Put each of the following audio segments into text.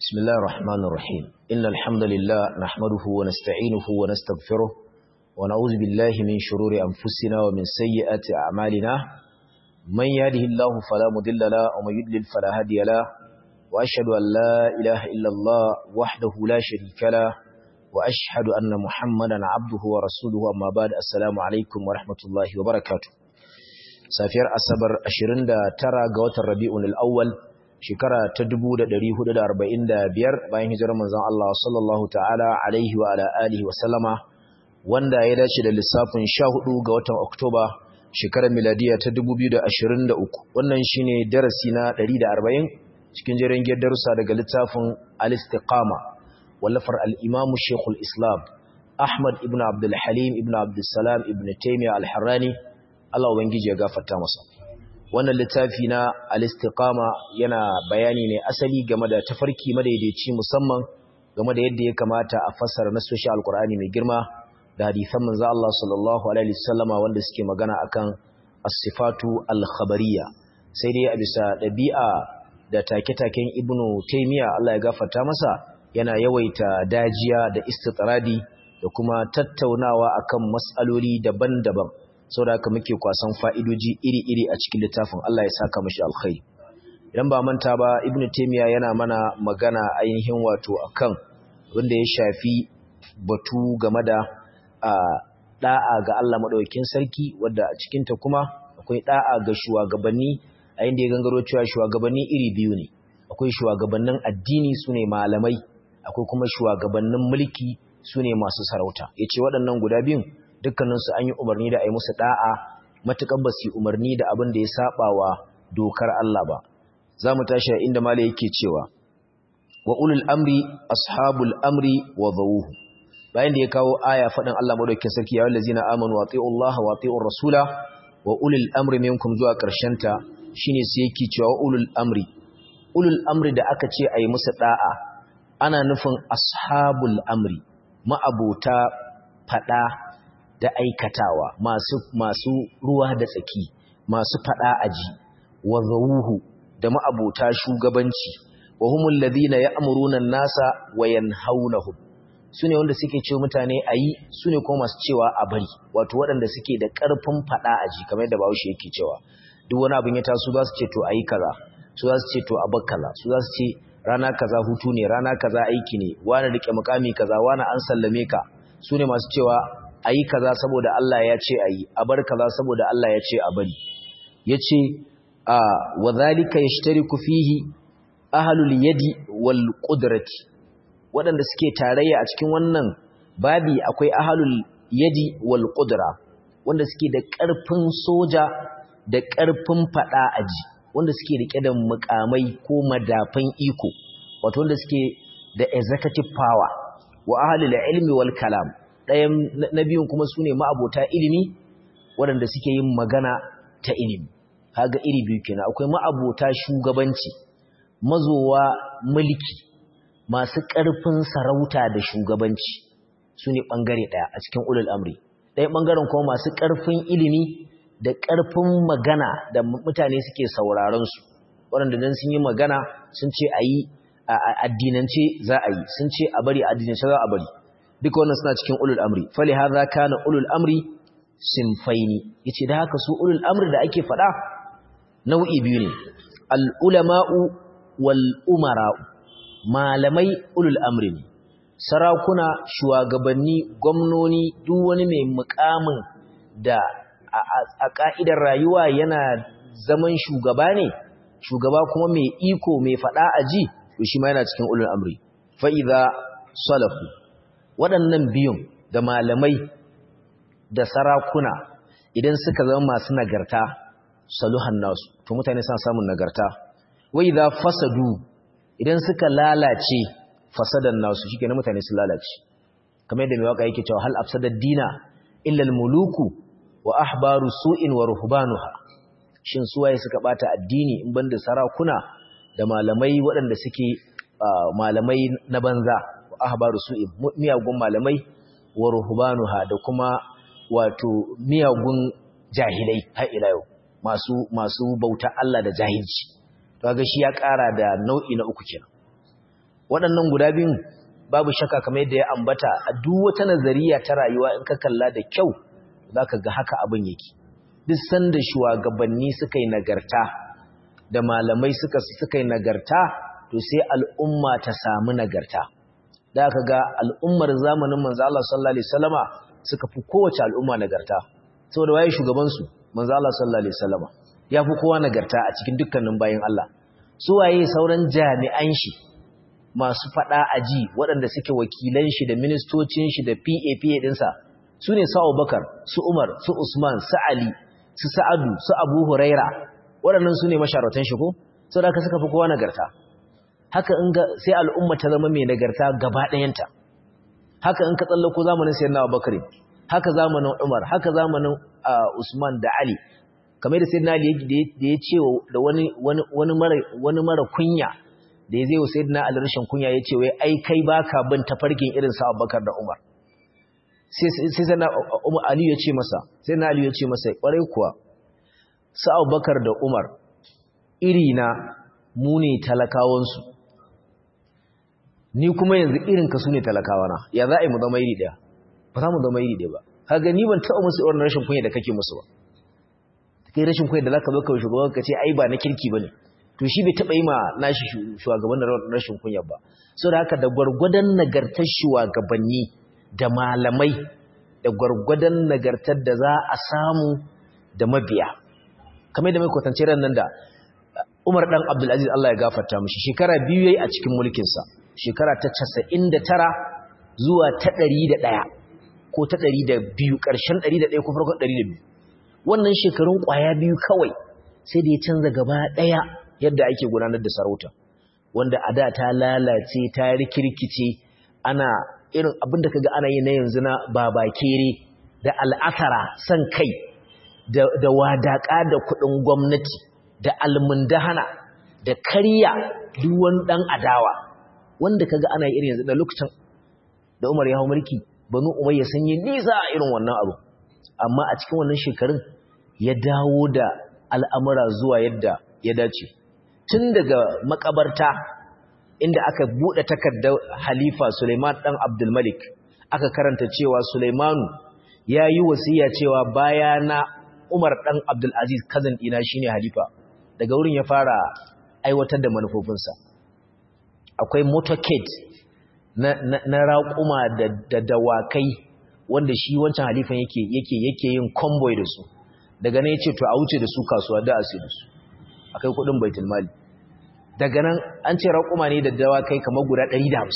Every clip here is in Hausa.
بسم الله الرحمن الرحيم إن الحمد لله نحمده ونستعينه ونستغفره ونعوذ بالله من شرور أنفسنا ومن سيئات أعمالنا من يهده الله فلا مضل له ومن يضلل فلا هادي له وأشهد أن لا إله إلا الله وحده لا شريك له وأشهد أن محمدا عبده ورسوله أما بعد السلام عليكم ورحمة الله وبركاته safiyar asabar 29 ga watan rabi'un al-awwal shekara ta 1445 bayan hijirar manzon Allah sallallahu ta'ala alaihi wa ala alihi wa sallama wanda ya dace da lissafin 14 ga watan Oktoba shekarar miladiya ta 2023 wannan shine darasi na 140 cikin jerin darussa daga littafin al-istiqama wallafar al-imam Sheikhul Islam Ahmad ibn Abdul Halim ibn Abdul Salam ibn Taymiyyah al-Harrani Allah Ubangiji ya gafarta masa wannan littafi na al-istiqama yana bayani ne asali game da tafarki madaidaici musamman game da yadda ya kamata a fassara nasoshi alkur'ani mai girma da hadisan manzo Allah sallallahu alaihi wasallama wanda suke magana akan as-sifatu al-khabariyya sai dai a bisa dabi'a da take-taken ibnu taymiya Allah ya gafarta masa yana yawaita dajiya da istitradi da kuma tattaunawa akan mas'aloli daban-daban saboda haka muke kwasan fa'idoji iri-iri a cikin littafin Allah ya saka mashi alkhairi idan ba manta ba ibnu taymiya yana mana magana ainihin wato akan wanda ya shafi batu game da da'a ga Allah madaukakin sarki wanda a cikin ta kuma akwai da'a ga shugabanni a inda ya gangaro cewa shugabanni iri biyu ne akwai shugabannin addini sune malamai akwai kuma shugabannin mulki sune masu sarauta yace waɗannan guda biyun dukkaninsu an yi umarni da a yi musu da'a matuƙar ba su umarni da abin da ya saba wa dokar Allah ba za mu tashi a inda mala yake cewa wa ulul amri ashabul amri wa zawuhu bayan da ya kawo aya faɗin Allah madaukakin sarki ya wallazina amanu wa Allah wa ati'ur rasula wa ulul amri minkum zuwa ƙarshen ta shine sai yake cewa wa ulul amri ulul amri da aka ce a yi musu da'a ana nufin ashabul amri ma'abota faɗa da aikatawa masu masu ruwa da tsaki masu fada aji wa zawuhu da ma'abota shugabanci wa humul ladina ya'muruna an-nasa wa yanhaunahum sune wanda suke cewa mutane ayi sune kuma masu cewa a bari wato waɗanda suke da ƙarfin fada aji kamar yadda Bahaushe yake cewa duk wani abin ya taso za su ce to ayi kaza su za su ce to a bar kaza su za su ce rana kaza hutu ne rana kaza aiki ne wani rike mukami kaza wani an sallame ka sune masu cewa a yi kaza saboda Allah ya ce a yi a bar kaza saboda Allah ya ce a bari ya ce a wa zalika ya ku fihi ahalul yadi wal ƙudrati waɗanda suke tarayya a cikin wannan babi akwai ahalul yadi wal ƙudra wanda suke da ƙarfin soja da ƙarfin faɗa aji wanda suke riƙe da mukamai ko madafan iko wato wanda suke da executive power wa ahalul ilmi wal kalam ɗayan na biyun kuma su ne ma'abota ilimi waɗanda suke yin magana ta ilimi haga iri biyu kenan akwai ma'abota shugabanci mazowa mulki masu ƙarfin sarauta da shugabanci su ne ɓangare ɗaya a cikin ulul amri ɗaya ɓangaren kuma masu ƙarfin ilimi da ƙarfin magana da mutane suke sauraronsu waɗanda don sun yi magana sun ce a yi a addinance za a yi sun ce a bari a addinance za a bari duka wannan suna cikin ulul amri fali hadha kana ulul amri sinfaini yace da haka su ulul amri da ake fada nau'i biyu ne al ulama'u wal umara'u malamai ulul amri ne sarakuna shugabanni gwamnoni duk wani mai mukamin da a ka'idar rayuwa yana zaman shugaba ne shugaba kuma mai iko mai fada aji to shi ma yana cikin ulul amri fa idza salafu waɗannan biyun da malamai da sarakuna idan suka zama masu nagarta saluhan nasu to mutane suna samun nagarta wai za fasadu idan suka lalace fasadan nasu shi na mutane sun lalace kamar yadda mai waka yake cewa hal afsadad dina illal muluku wa ahbaru su'in wa ruhbanuha shin suwaye suka bata addini in banda sarakuna da malamai waɗanda suke malamai na banza ahbaru su'in miyagun malamai wa ruhbanuha da kuma wato miyagun jahilai har ila yau masu masu bauta Allah da jahilci to ga shi ya ƙara da nau'i na uku kenan waɗannan guda biyun babu shaka kamar yadda ya ambata a duk wata nazariya ta rayuwa in ka kalla da kyau zaka ga haka abin yake duk sanda shugabanni suka yi nagarta da malamai suka suka yi nagarta to sai al'umma ta samu nagarta da aka ga al'ummar zamanin manzo Allah sallallahu alaihi wasallama suka fi kowace al'umma nagarta saboda waye shugaban su manzo Allah sallallahu alaihi wasallama ya fi kowa nagarta a cikin dukkanin bayin Allah su waye sauran jami'an shi masu fada aji waɗanda suke wakilan shi da ministocin shi da PAPA dinsa su ne su Abubakar su Umar su Usman su Ali su Sa'adu su Abu Huraira waɗannan su ne masharatan shi ko saboda haka suka fi kowa nagarta haka in ga sai al'umma ta zama mai nagarta gaba ɗayanta haka in ka tsallako zamanin sayyidina Abubakar haka zamanin Umar haka zamanin Usman da Ali kamar da sayyidina Ali da ya ce da wani wani wani mara wani mara kunya da ya zai wa sayyidina Ali rashin kunya ya ce wai ai kai baka bin tafarkin irin sa Abubakar da Umar sai sai sayyidina Ali ya ce masa sayyidina Ali ya ce masa kwarai kuwa sa Abubakar da Umar iri na mu ne talakawansu ni kuma yanzu irin ka su ne talakawana ya za a yi mu zama iri ɗaya ba za mu zama iri ɗaya ba kaga ni ban taɓa musu irin rashin kunya da kake musu ba kai rashin kunya da za ka zo kawai shugaban ka ce ai ba na kirki ba ne to shi bai taɓa yi ma nashi shugaban da rashin kunya ba so da haka da gwargwadon nagartar shugabanni da malamai da gwargwadon nagartar da za a samu da mabiya kamar da mai kwatance ran nan da Umar dan Abdulaziz Allah ya gafarta mishi shekara biyu yayi a cikin mulkin sa shekara ta 99 zuwa ta 101 ko ta 102 ƙarshen 101 ko farkon 102 wannan shekarun ƙwaya biyu kawai sai da ya canza gaba ɗaya yadda ake gudanar da sarauta wanda a da ta lalace ta rikirkice ana irin abin da kaga ana yi na yanzu na babakere da al'asara san kai da wadaƙa da kuɗin gwamnati da almundahana da karya duwan ɗan adawa wanda kaga ana irin yanzu da lokacin da Umar ya hau mulki banu Umayya sun yi nisa a irin wannan abu amma a cikin wannan shekarun ya dawo da al'amura zuwa yadda ya dace tun daga makabarta inda aka buɗe takardar halifa Suleiman ɗan Abdul Malik aka karanta cewa Suleimanu ya yi wasiya cewa bayana Umar ɗan Abdul Aziz kazan ɗina shine halifa daga wurin ya fara aiwatar da manufofinsa akwai motorcade na, na, na raƙuma da, da dawakai wanda shi wancan halifan yake yake yake yin convoy da su daga nan yace to a wuce da su kasuwa da asu da su akai kudin baitul mali daga nan an ce raƙuma ne da dawakai kamar guda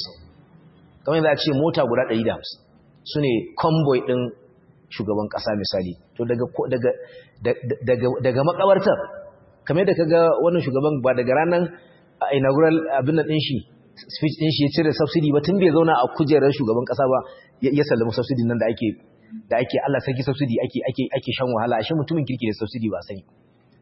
150 kamar yadda a ce mota guda 150 sune convoy din shugaban kasa misali to daga daga daga daga makabartar kamar da kaga wannan shugaban ba daga ranan inaugural abin nan din shi speech din shi ya cire subsidy ba tun bai zauna a kujerar shugaban kasa ba ya sallama subsidy nan da ake da ake Allah sarki subsidy ake ake ake shan wahala ashe mutumin kirki da subsidy ba sani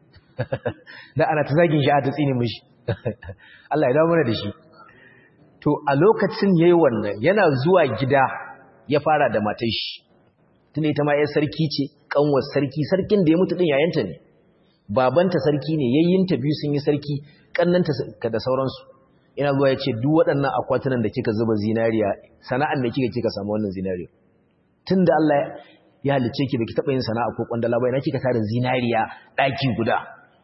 da ana ta zagin shi a ta tsine mishi Allah ya dawo mana da shi to a lokacin yayi wannan yana zuwa gida ya fara da matar shi tunda ita ma yar sarki ce kanwar sarki sarkin da ya mutu din yayanta ne babanta sarki ne yayyinta biyu sun yi sarki kannanta da sauransu ina zuwa ya ce duk waɗannan akwatunan da kika zuba zinariya sana'an da kika kika samu wannan zinariya tun da Allah ya halice ki baki taɓa yin sana'a ko kwandala bai na kika tara zinariya ɗaki guda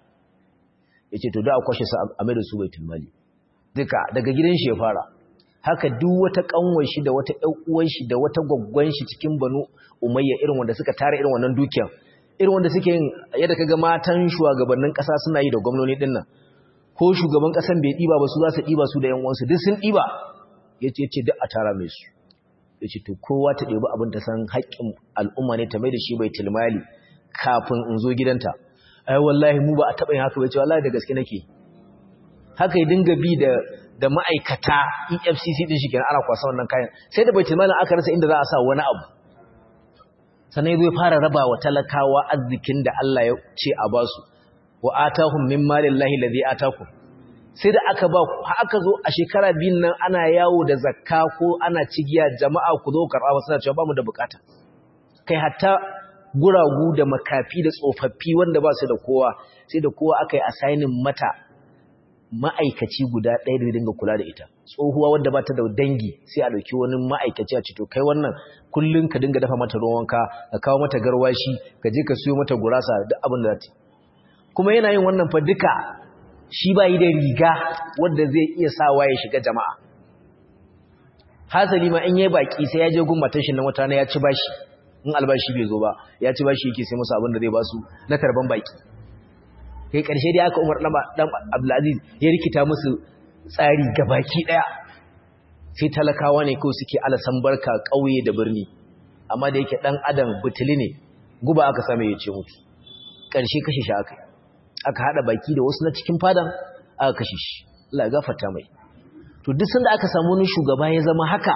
ya ce to da a kwashe su a mai da su baitul mali duka daga gidan shi ya fara haka duk wata kanwar shi da wata ƴan uwan shi da wata gwaggwan shi cikin banu umayya irin wanda suka tara irin wannan dukiyar irin wanda suke yin yadda kaga matan shugabannin ƙasa suna yi da gwamnoni din nan ko shugaban ƙasan bai ɗiba ba su za su ɗiba su da ƴan uwansu duk sun ɗiba ya ce ce duk a tara mai su ya ce to kowa ta ɗebi abin ta san haƙƙin al'umma ne ta mai da shi bai tilmali kafin in zo gidanta ai wallahi mu ba a taɓa yin haka bai ce wallahi da gaske nake haka ya dinga bi da da ma'aikata EFCC din shi kenan ana kwasa wannan kayan sai da bai tilmalin aka rasa inda za a sa wani abu sannan ya fara raba wa talakawa arzikin da Allah ya ce a basu wa atahum min malillahi ladhi atakum sai da aka ba aka zo a shekara biyun nan ana yawo da zakka ko ana cigiya jama'a ku zo karɓa ba suna cewa ba mu da bukata kai hatta guragu da makafi da tsofaffi wanda ba su da kowa sai da kowa aka yi assigning mata ma'aikaci guda ɗaya da dinga kula da ita tsohuwa wadda ba ta da dangi sai a ɗauki wani ma'aikaci a ce to kai wannan kullum ka dinga dafa mata ruwan wanka ka kawo mata garwashi ka je ka siyo mata gurasa duk abin da za ta kuma yana yin wannan fa duka shi ba yi da riga wadda zai iya sawa ya shiga jama'a hasali ma in yi baki sai ya je gun matashin nan wata na ya ci bashi in albashi bai zo ba ya ci bashi yake sai musu abin da zai ba su na tarban baki kai ƙarshe dai aka umar ɗan abdulaziz ya rikita musu tsari gabaki ɗaya sai talakawa ne kawai suke alasan barka ƙauye da birni amma da yake ɗan adam butuli ne guba aka same ya ce mutu ƙarshe kashe shi aka aka haɗa baki da wasu na cikin fadan aka kashe shi Allah gafarta mai to duk sanda aka samu wani shugaba ya zama haka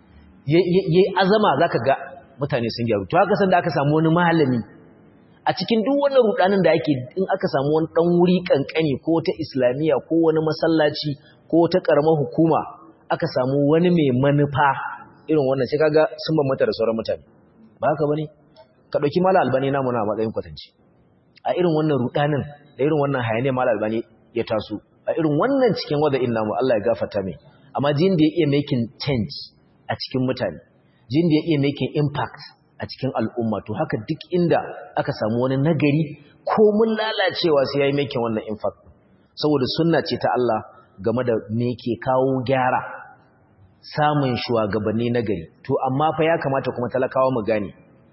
yayi azama zaka ga mutane sun gyaru to haka sanda aka samu wani malami a cikin duk wannan rudanin da ake in aka samu wani dan wuri kankani ko ta islamiya ko wani masallaci ko ta karamar hukuma aka samu wani mai manufa irin wannan sai kaga sun bambanta da sauran mutane ba haka bane ka dauki mala albani namu na matsayin kwatanci a irin wannan rudanin da irin wannan hayane mala albani ya taso a irin wannan cikin wada'in namu Allah ya gafarta mai amma jin da ya iya making change a cikin mutane jin da ya iya making impact a cikin al'umma to haka duk inda aka samu wani nagari ko mun lalacewa sai ya yi making wannan impact saboda sunna ce ta Allah game da me ke kawo gyara samun shugabanni nagari to amma fa ya kamata kuma talakawa mu gane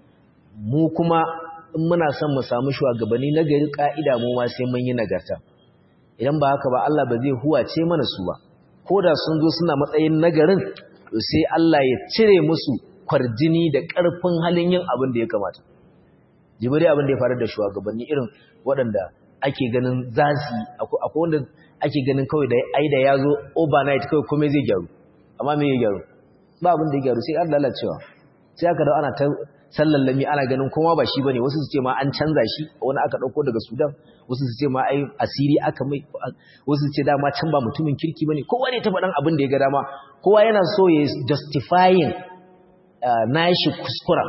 mu kuma in muna son mu samu shugabanni nagari ka'ida mu ma sai mun yi nagarta idan ba haka ba Allah ba zai huwace mana su ba ko da sun zo suna matsayin nagarin to sai Allah ya cire musu kwarjini da ƙarfin halin yin abin da ya kamata jibiri abin da ya faru da shugabanni irin waɗanda ake ganin zazi akwai wanda ake ganin kawai da ai da ya zo overnight kawai komai zai gyaru amma me ya gyaru ba abin da ya gyaru sai an lalacewa sai aka da ana ta sallallami ana ganin kuma ba shi bane wasu su ce ma an canza shi wani aka dauko daga Sudan wasu su ce ma ai asiri aka mai wasu su ce dama can ba mutumin kirki bane kowa ne ta faɗan abin da ya ga dama kowa yana so ya justifying nashi kuskuren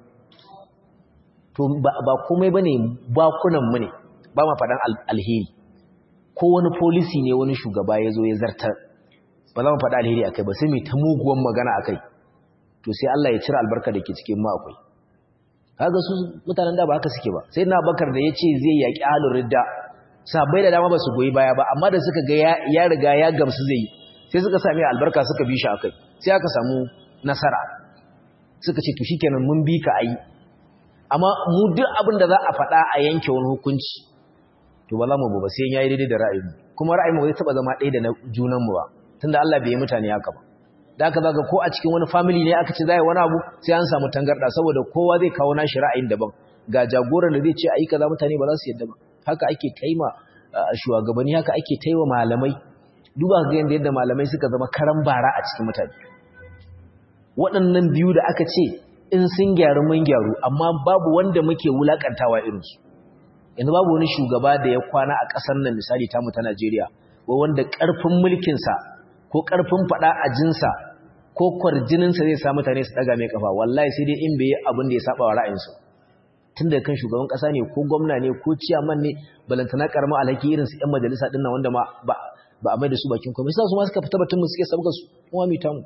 to ba komai bane bakunan mu ne ba ma faɗan alheri ko wani policy ne wani shugaba ya zo ya zartar ba za mu faɗa alheri akai ba sai mai ta muguwan magana akai to sai Allah ya cire albarka da ke cikin mu akwai kaga su mutanen da ba haka suke ba sai na bakar da yace zai yaki ahlur ridda sabai da dama ba su goyi baya ba amma da suka ga ya riga ya gamsu zai sai suka sami albarka suka bi shi akai sai aka samu nasara suka ce to shikenan mun bi ka ayi amma mu duk abin da za a faɗa a yanke wani hukunci to ba za mu ba sai yayi daidai da ra'ayin kuma ra'ayin mu zai taba zama ɗaya da na junan mu ba tunda Allah bai yi mutane haka ba da aka zaga ko a cikin wani family ne aka ce zai wani abu sai an samu tangarda saboda kowa zai kawo nashi ra'ayin daban ga jagoran da zai ce ayi kaza mutane ba za su yadda ba haka ake taima shugabanni haka ake taiwa malamai duba ga yanda yadda malamai suka zama karan bara a cikin mutane waɗannan biyu da aka ce in sun gyaru mun gyaru amma babu wanda muke wulakantawa irinsu yanzu babu wani shugaba da ya kwana a ƙasar nan misali tamu ta Najeriya wanda ƙarfin mulkinsa ko ƙarfin faɗa a jinsa ko kwarjininsa zai sa mutane su ɗaga mai ƙafa wallahi sai dai in bai abin da ya saba wa ra'ayinsu tun da kan shugaban ƙasa ne ko gwamna ne ko ciyaman ne balantana ƙaramin alhaki irin su ƴan majalisa ɗin nan wanda ma ba a mai da su bakin komai sai su ma suka fita batun mu suke sabga su kuma mai tamu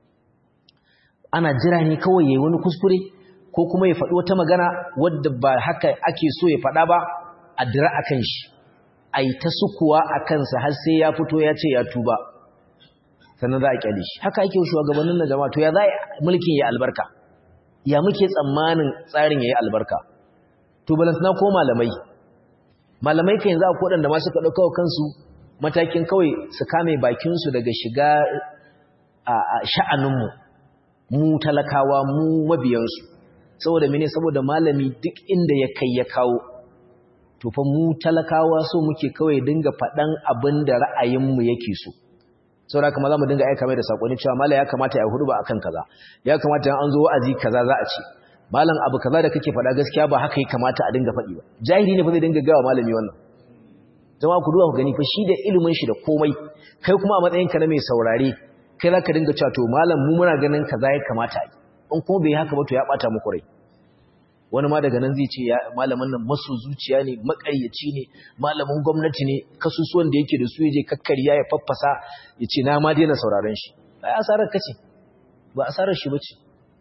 ana jira ne kawai yayi wani kuskure ko kuma ya faɗi wata magana wadda ba haka ake so ya faɗa ba a dira akan shi ai ta sukuwa a kansa har sai ya fito ya ce ya tuba sannan za a kyale shi haka ake shugabannin na jama'a to ya za mulkin ya albarka ya muke tsammanin tsarin ya yi albarka to balantana ko malamai malamai kan yanzu akwai waɗanda ma suka ɗauka kansu matakin kawai su kame bakinsu daga shiga a sha'aninmu mu talakawa mu mabiyansu saboda mene saboda malami duk inda ya kai ya kawo to fa mu talakawa so muke kawai dinga faɗan abin da ra'ayinmu yake so saboda kuma za mu dinga aika mai da sakonni cewa mala ya kamata ya hudu ba akan kaza ya kamata an zo wa'azi kaza za a ce malam abu kaza da kake faɗa gaskiya ba haka ya kamata a dinga faɗi ba jahili ne fa zai dinga gawa malami wannan jama'a ku duba ku gani fa shi da ilimin shi da komai kai kuma a matsayin ka na mai saurare kai za ka dinga cewa to malam mu muna ganin kaza ya kamata a yi in kuma bai haka ba to ya bata muku rai wani ma daga nan zai ce malamin nan maso zuciya ne makaryaci ne malamin gwamnati ne kasusuwan da yake da su yaje kakkariya ya faffasa ya ce na ma daina sauraron shi ai asarar kace ba asarar shi bace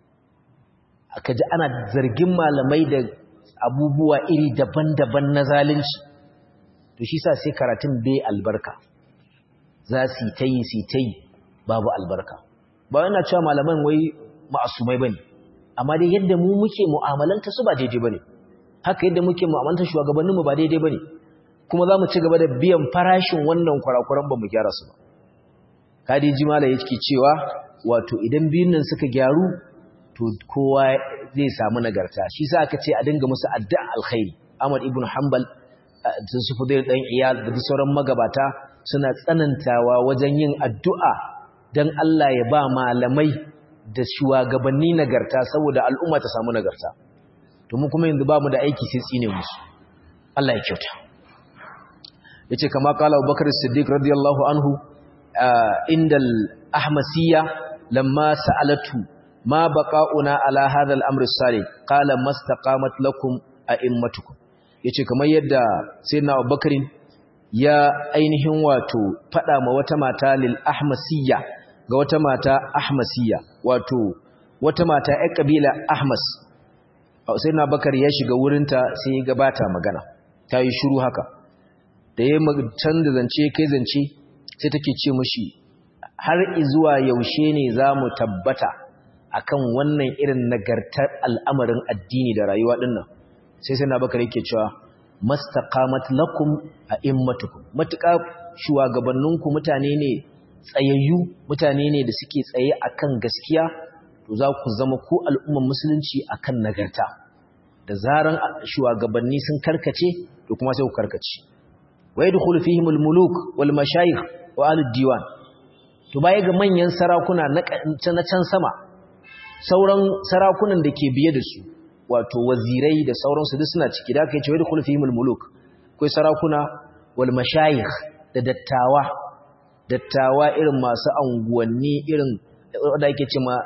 aka ji ana zargin malamai da abubuwa iri daban-daban na zalunci to shi sa sai karatun bai albarka za su ta yi su ta yi babu albarka ba yana cewa malaman wai ma'asumai bane amma dai yadda mu muke mu'amalanta su ba daidai bane haka yadda muke mu'amalanta shugabannin mu ba daidai bane kuma za mu ci gaba da biyan farashin wannan kurakuran ba mu gyara su ba kadiji mala yake cewa wato idan biyun nan suka gyaru to kowa zai samu nagarta shi sa aka ce a dinga musu addu'a alkhairi Ahmad ibn Hanbal da su Fudail dan Iyad da sauran magabata suna tsanantawa wajen yin addu'a dan Allah ya ba malamai da shugabanni nagarta saboda al'umma ta samu nagarta to mu kuma yanzu bamu da aiki sai tsine musu Allah ya kyauta yace kama qala Abubakar Siddiq radiyallahu anhu indal ahmasiyya lamma sa'alatu ma baqa'una ala hadha al-amr as-salih qala mastaqamat lakum a'immatukum yace kamar yadda sayyidina Abubakar ya ainihin wato fada ma wata mata lil ahmasiyya ga wata mata ahmasiyya wato wata mata ƴar kabila ahmas sayyidina Abubakar ya shiga wurinta sai ya gabata magana tayi shiru haka da ya canza zance kai zance sai take ce mishi har izuwa yaushe ne zamu tabbata akan wannan irin nagartar al'amarin addini da rayuwa dinnan sai sai na bakar yake cewa mastaqamat lakum a'immatukum matuƙa shugabanninku mutane ne tsayayyu mutane ne da suke tsaye akan gaskiya to za ku zama ku al'umman musulunci akan nagarta da zaran shugabanni sun karkace to kuma sai ku karkace wa yadkhulu fihim al-muluk wal mashayikh wa al-diwan to baya ga manyan sarakuna na can sama sauran sarakunan da ke biye da su wato wazirai da sauransu duk suna ciki da aka yi cewa da kulfihimul muluk akwai sarakuna wal mashayikh da dattawa dattawa irin masu anguwanni irin wanda ake ce ma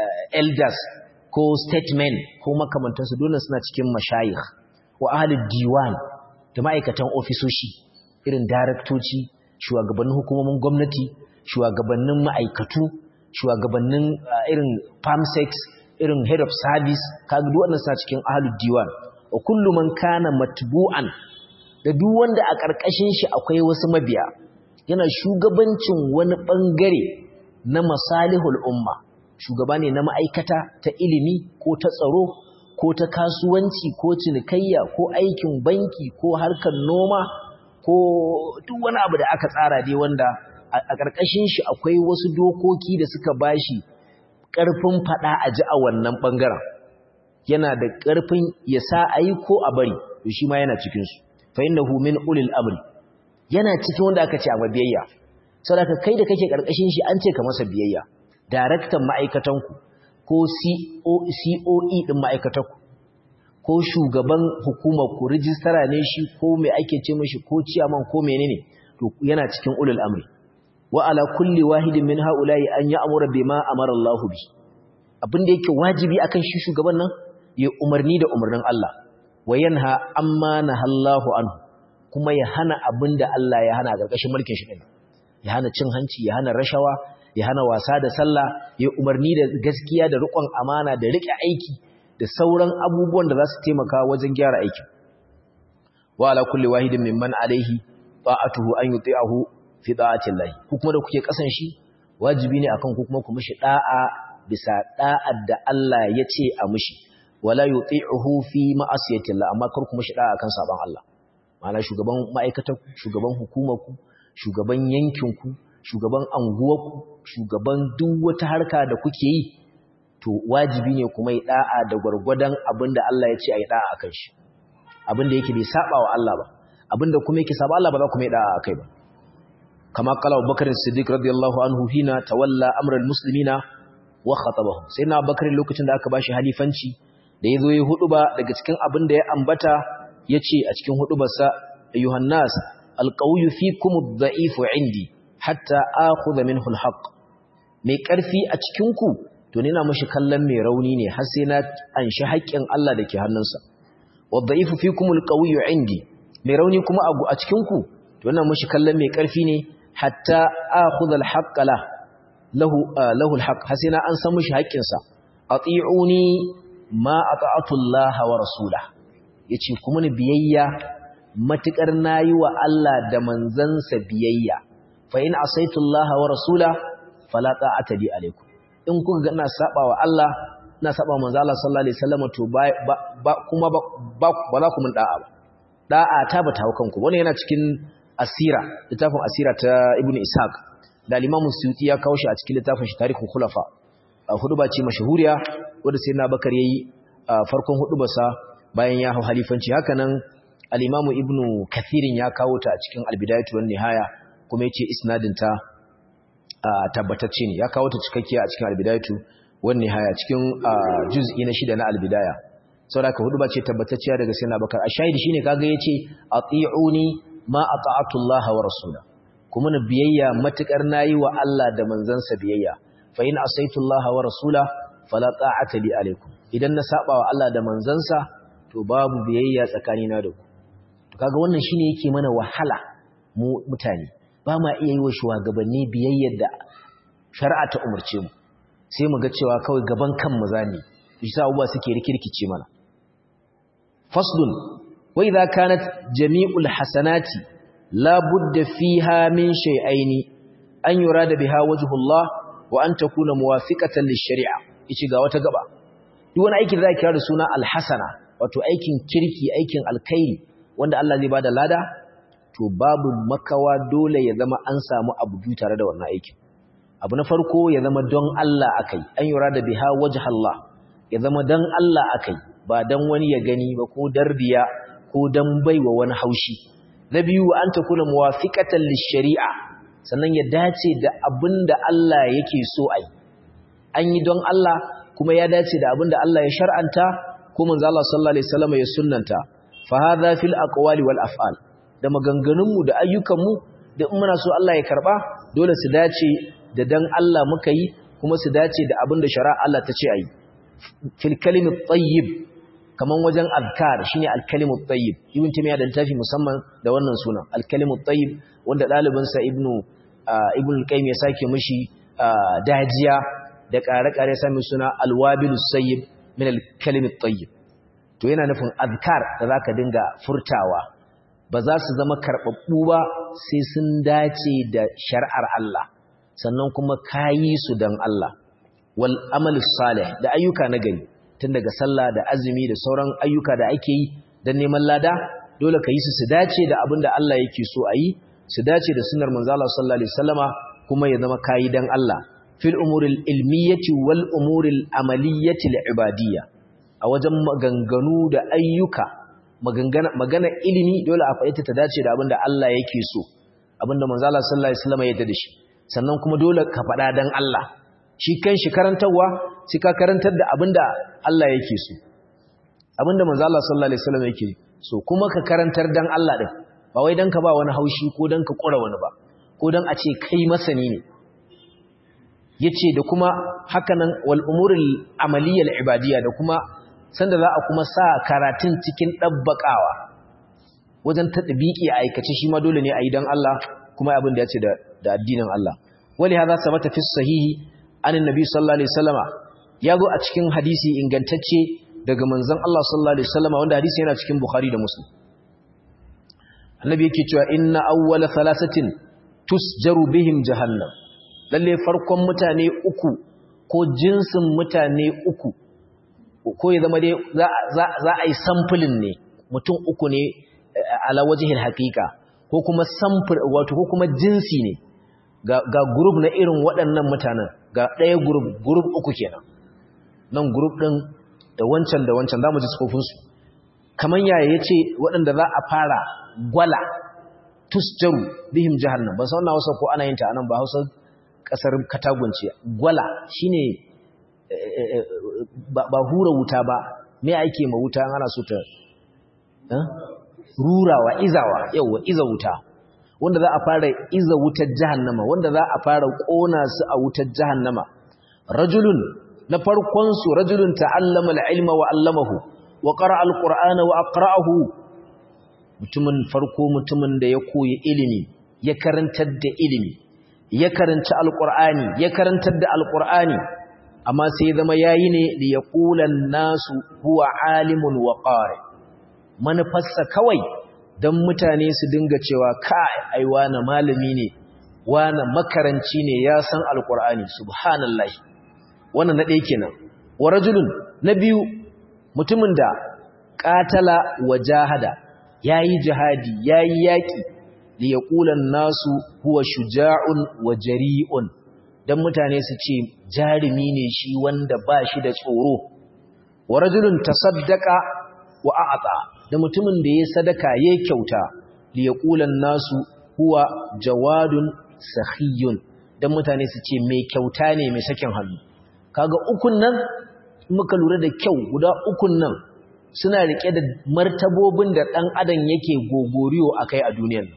elders ko statesmen ko makamantansu dole suna cikin mashayikh wa ahlud diwan da ma'aikatan ofisoshi irin daraktoci shugabannin hukumomin gwamnati shugabannin ma'aikatu shugabannin irin farmsex irin head of service kaga duk wannan suna cikin ahlud diwan wa kullu man kana matbu'an da duk wanda a karkashin shi akwai wasu mabiya yana shugabancin wani bangare na masalihul umma shugaba ne na ma'aikata ta ilimi ko ta tsaro ko ta kasuwanci ko cinikayya ko aikin banki ko harkar noma ko duk wani abu da aka tsara dai wanda a ƙarƙashin shi akwai wasu dokoki da suka bashi ƙarfin faɗa a ji a wannan ɓangaren yana da ƙarfin ya sa a yi ko a bari to shi ma yana cikinsu fa inna hu min ulil amri yana cikin wanda aka ce a mabiyayya saboda kai da kake ƙarƙashin shi an ce ka masa biyayya daraktan ma'aikatanku ko COE ɗin ma'aikatanku ko shugaban hukumar ku rijistara ne shi ko mai ake ce mashi ko ciyaman ko menene to yana cikin ulul amri wa ala kulli wahidin min haula'i an ya'muru bima amara Allah bi abin da yake wajibi akan shi shugaban nan ya umarni da umarnin Allah wa yanha amma nahallahu anhu kuma ya hana abin da Allah ya hana a ƙarƙashin mulkin shi din ya hana cin hanci ya hana rashawa ya hana wasa da sallah ya umarni da gaskiya da riƙon amana da riƙe aiki da sauran abubuwan da za su taimaka wajen gyara aikin wa ala kulli wahidin mimman alaihi ta'atuhu an yuti'ahu fi da'ati Allah ku kuma da kuke kasan shi wajibi ne akan ku kuma ku mishi da'a bisa da'ar da Allah ya ce a mishi wala yuti'uhu fi ma'asiyati Allah amma kar ku mishi da'a akan saban Allah ma'ana shugaban ma'aikatar shugaban hukumar ku shugaban yankin ku shugaban anguwar ku shugaban duk wata harka da kuke yi to wajibi ne kuma yi da'a da gwargwadon abinda Allah ya ce a yi da'a akan shi abinda yake bai saba wa Allah ba abinda kuma yake saba Allah ba za ku mai da'a akai ba kama qala Abubakar Siddiq radiyallahu anhu hina tawalla amral muslimina wa khatabahum sai na Abubakar lokacin da aka bashi halifanci da yazo yi huduba daga cikin abinda ya ambata yace a cikin hudubarsa ayyuhan nas alqawyu fikum ad-da'ifu indi hatta akhudha minhu al-haqq mai karfi a cikin ku to ni na mishi kallon mai rauni ne har sai na anshi haƙƙin Allah da ke hannunsa wadda'ifu fikumul qawiyyu indi mai rauni kuma a cikin ku to ina mishi kallon mai ƙarfi ne hatta akhudha al-haqqa la lahu lahu al-haqq har sai na an san mishi haƙƙinsa ati'uni ma ata'atu Allah wa rasula yace kuma ni biyayya matukar nayi wa Allah da manzansa biyayya fa in asaitu Allah wa rasula fala ta'ata bi alaikum in kuka ga ina saba wa Allah ina saba wa manzo Allah sallallahu alaihi wasallam to ba kuma ba ba za ku mun da'a ba da'a ta bata hawo kanku wannan yana cikin asira littafin asira ta ibnu ishaq da al-imam suyuti ya kawo shi a cikin littafin shi tarikhul khulafa huduba ce mashahuriya wanda sai na bakar yayi farkon hudubarsa bayan ya hau halifanci hakanan al-imamu ibnu kathirin ya kawo ta a cikin al-bidayatu wan nihaya kuma yace isnadin ta tabbatacce ne ya kawo ta cikakkiya a cikin al-bidayatu wan nihaya cikin juz'i na shida na al-bidaya saboda huduba ce tabbatacciya daga sai na bakar a shahidi shine kaga yace ati'uni ma ata'atu Allah wa rasula kuma na biyayya matukar nayi wa Allah da manzansa biyayya fa in asaitu Allah wa rasula fala ta'ata li alaikum idan na saba wa Allah da manzansa to babu biyayya tsakanina da ku to kaga wannan shine yake mana wahala mu mutane ba ma iya yi wa shugabanni biyayyar da shari'a ta umurce mu sai mu ga cewa kawai gaban kan mu zani shi sa abubuwa suke rikirkice mana faslun wa idza kanat jami'ul hasanati la budda fiha min shay'aini an yurada biha wajhullah wa an takuna muwafiqatan lish-shari'a yace ga wata gaba duk wani aiki da zaka kira da suna al-hasana wato aikin kirki aikin alkhairi wanda Allah zai bada lada to babu makawa dole ya zama an samu abu biyu tare da wannan aikin abu na farko ya zama don Allah akai an yura da biha wajhallah ya zama don Allah akai ba dan wani ya gani ba ko darbiya ko dan baiwa wani haushi na biyu an takuna muwafiqatan lish-shari'a sannan ya dace da abin da Allah yake so a yi an yi don Allah kuma ya dace da abin da Allah ya shar'anta ko manzo Allah sallallahu alaihi wasallam ya sunnanta fa hadha fil aqwali wal af'al da maganganunmu da ayyukanmu da in muna so Allah ya karba dole su dace da dan Allah muka yi kuma su dace da abin da shari'a Allah ta ce a yi fil kalimit tayyib kaman wajen azkar shine al-kalimut tayyib ibn timiya da tafi musamman da wannan sunan al-kalimut tayyib wanda dalibinsa ibnu ibn al-qayyim ya sake mishi dajiya da ƙare-ƙare sami suna al-wabilus sayyib min al-kalimit tayyib to yana nufin azkar da zaka dinga furtawa ba za su zama karbabbu ba sai sun dace da shar'ar Allah sannan kuma kayi su dan Allah wal amalus salih da ayyuka na gari tun daga sallah da azumi da sauran ayyuka da ake yi dan neman lada dole ka yi su su dace da abin da Allah yake so a yi su dace da sunnar manzo Allah sallallahu alaihi wasallama kuma ya zama kayi dan Allah fil umuril ilmiyyati wal umuril amaliyyati ibadiyya a wajen maganganu da ayyuka magana magana ilimi dole a faɗi ta dace da abin da Allah yake so abin da manzo Allah sallallahu alaihi wasallama ya yarda da shi sannan kuma dole ka faɗa dan Allah shi kanshi karantarwa sai ka karantar da abin da Allah yake so abin da manzo Allah sallallahu alaihi wasallama yake so kuma ka karantar dan Allah din ba wai dan ka ba wani haushi ko dan ka kura wani ba ko dan a ce kai masani ne yace da kuma hakanan wal umuril amaliyal ibadiyya da kuma sanda za a kuma sa karatun cikin dabbakawa wajen tadbiki a aikace shi ma dole ne a yi dan Allah kuma abin da yace da da addinin Allah wali hadha sabata fi sahihi anin nabi sallallahu alaihi wasallama yazo a cikin hadisi ingantacce daga manzon Allah sallallahu alaihi wasallama wanda hadisi yana cikin Bukhari da Muslim annabi yake cewa inna awwala thalathatin tusjaru bihim jahannam lalle farkon mutane uku ko jinsin mutane uku ko ya zama dai za a yi samfulin ne mutum uku ne ala wajihil haqiqa ko kuma samfur wato ko kuma jinsi ne ga ga group na irin waɗannan mutanen ga ɗaya group group uku kenan nan group din da wancan da wancan zamu ji tsofin su kaman yaya yace waɗanda za a fara gwala tusjaru bihim jahannam ban san wannan Hausa ko ana yin ta anan ba Hausa kasar katagunci gwala shine ba hura wuta ba me ake ma wuta ana so ta rurawa izawa yawa iza wuta wanda za a fara iza wutar jahannama wanda za a fara kona su a wutar jahannama rajulun na farkon su rajulun ta'allama al-ilma wa 'allamahu wa qara'a al-qur'ana wa aqra'ahu mutumin farko mutumin da ya koyi ilimi ya karantar da ilimi ya karanci alqur'ani ya karantar da alqur'ani amma sai zama yayi ne li yaqulan nasu huwa alimun wa qari manufarsa kawai dan mutane su dinga cewa kai ai wani malami ne wani makaranci ne ya san alqur'ani subhanallahi wannan na ɗaya kenan wa rajulun na biyu mutumin da qatala wa jahada yayi jihadi yayi yaki li yaqulan nasu huwa shuja'un wa jari'un dan mutane su ce jarumi ne shi wanda ba shi da tsoro wa rajulun tasaddaqa wa a'ta da mutumin da ya sadaka ya kyauta li yaqulan nasu huwa jawadun sakhiyun dan mutane su ce mai kyauta ne mai sakin hannu kaga ukun nan muka lura da kyau guda ukun nan suna rike da martabobin da dan adam yake gogoriyo akai a duniyar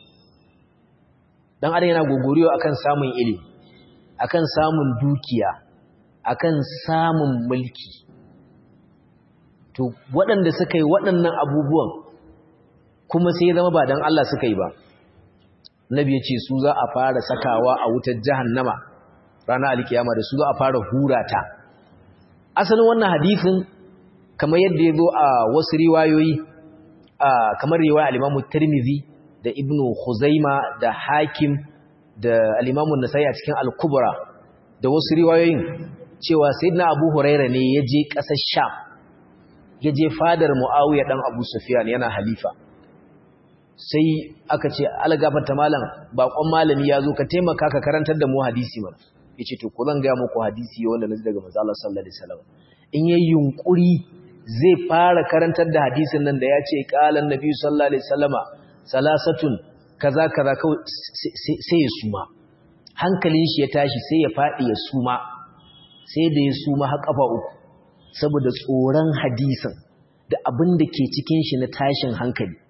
dan adam yana gogoriyo akan samun ilimi akan samun dukiya akan samun mulki to waɗanda suka yi waɗannan abubuwan kuma sai zama ba dan Allah suka yi ba nabi ya ce su za a fara sakawa a wutar jahannama ranar alkiyama da su za a fara hurata asalin wannan hadisin kamar yadda ya zo a wasu riwayoyi kamar riwaya al-Imam Tirmidhi da Ibn Khuzaima da Hakim da al-Imam An-Nasa'i a cikin Al-Kubra da wasu riwayoyin cewa Sayyidina Abu Huraira ne ya je ƙasar Sham ya je fadar Muawiya dan Abu Sufyan yana halifa sai aka ce algafata malam bakon malami ya zo ka taimaka ka karantar da mu hadisi mana yace to ko zan ga muku hadisi wanda nazi daga manzo Allah sallallahu alaihi wasallam in yayi yunkuri zai fara karantar da hadisin nan da ya ce qalan nabi sallallahu alaihi wasallama salasatun kaza kaza sai ya suma hankalin shi ya tashi sai ya fadi ya suma sai da ya suma har kafa uku saboda tsoron hadisin da abin da ke cikin shi na tashin hankali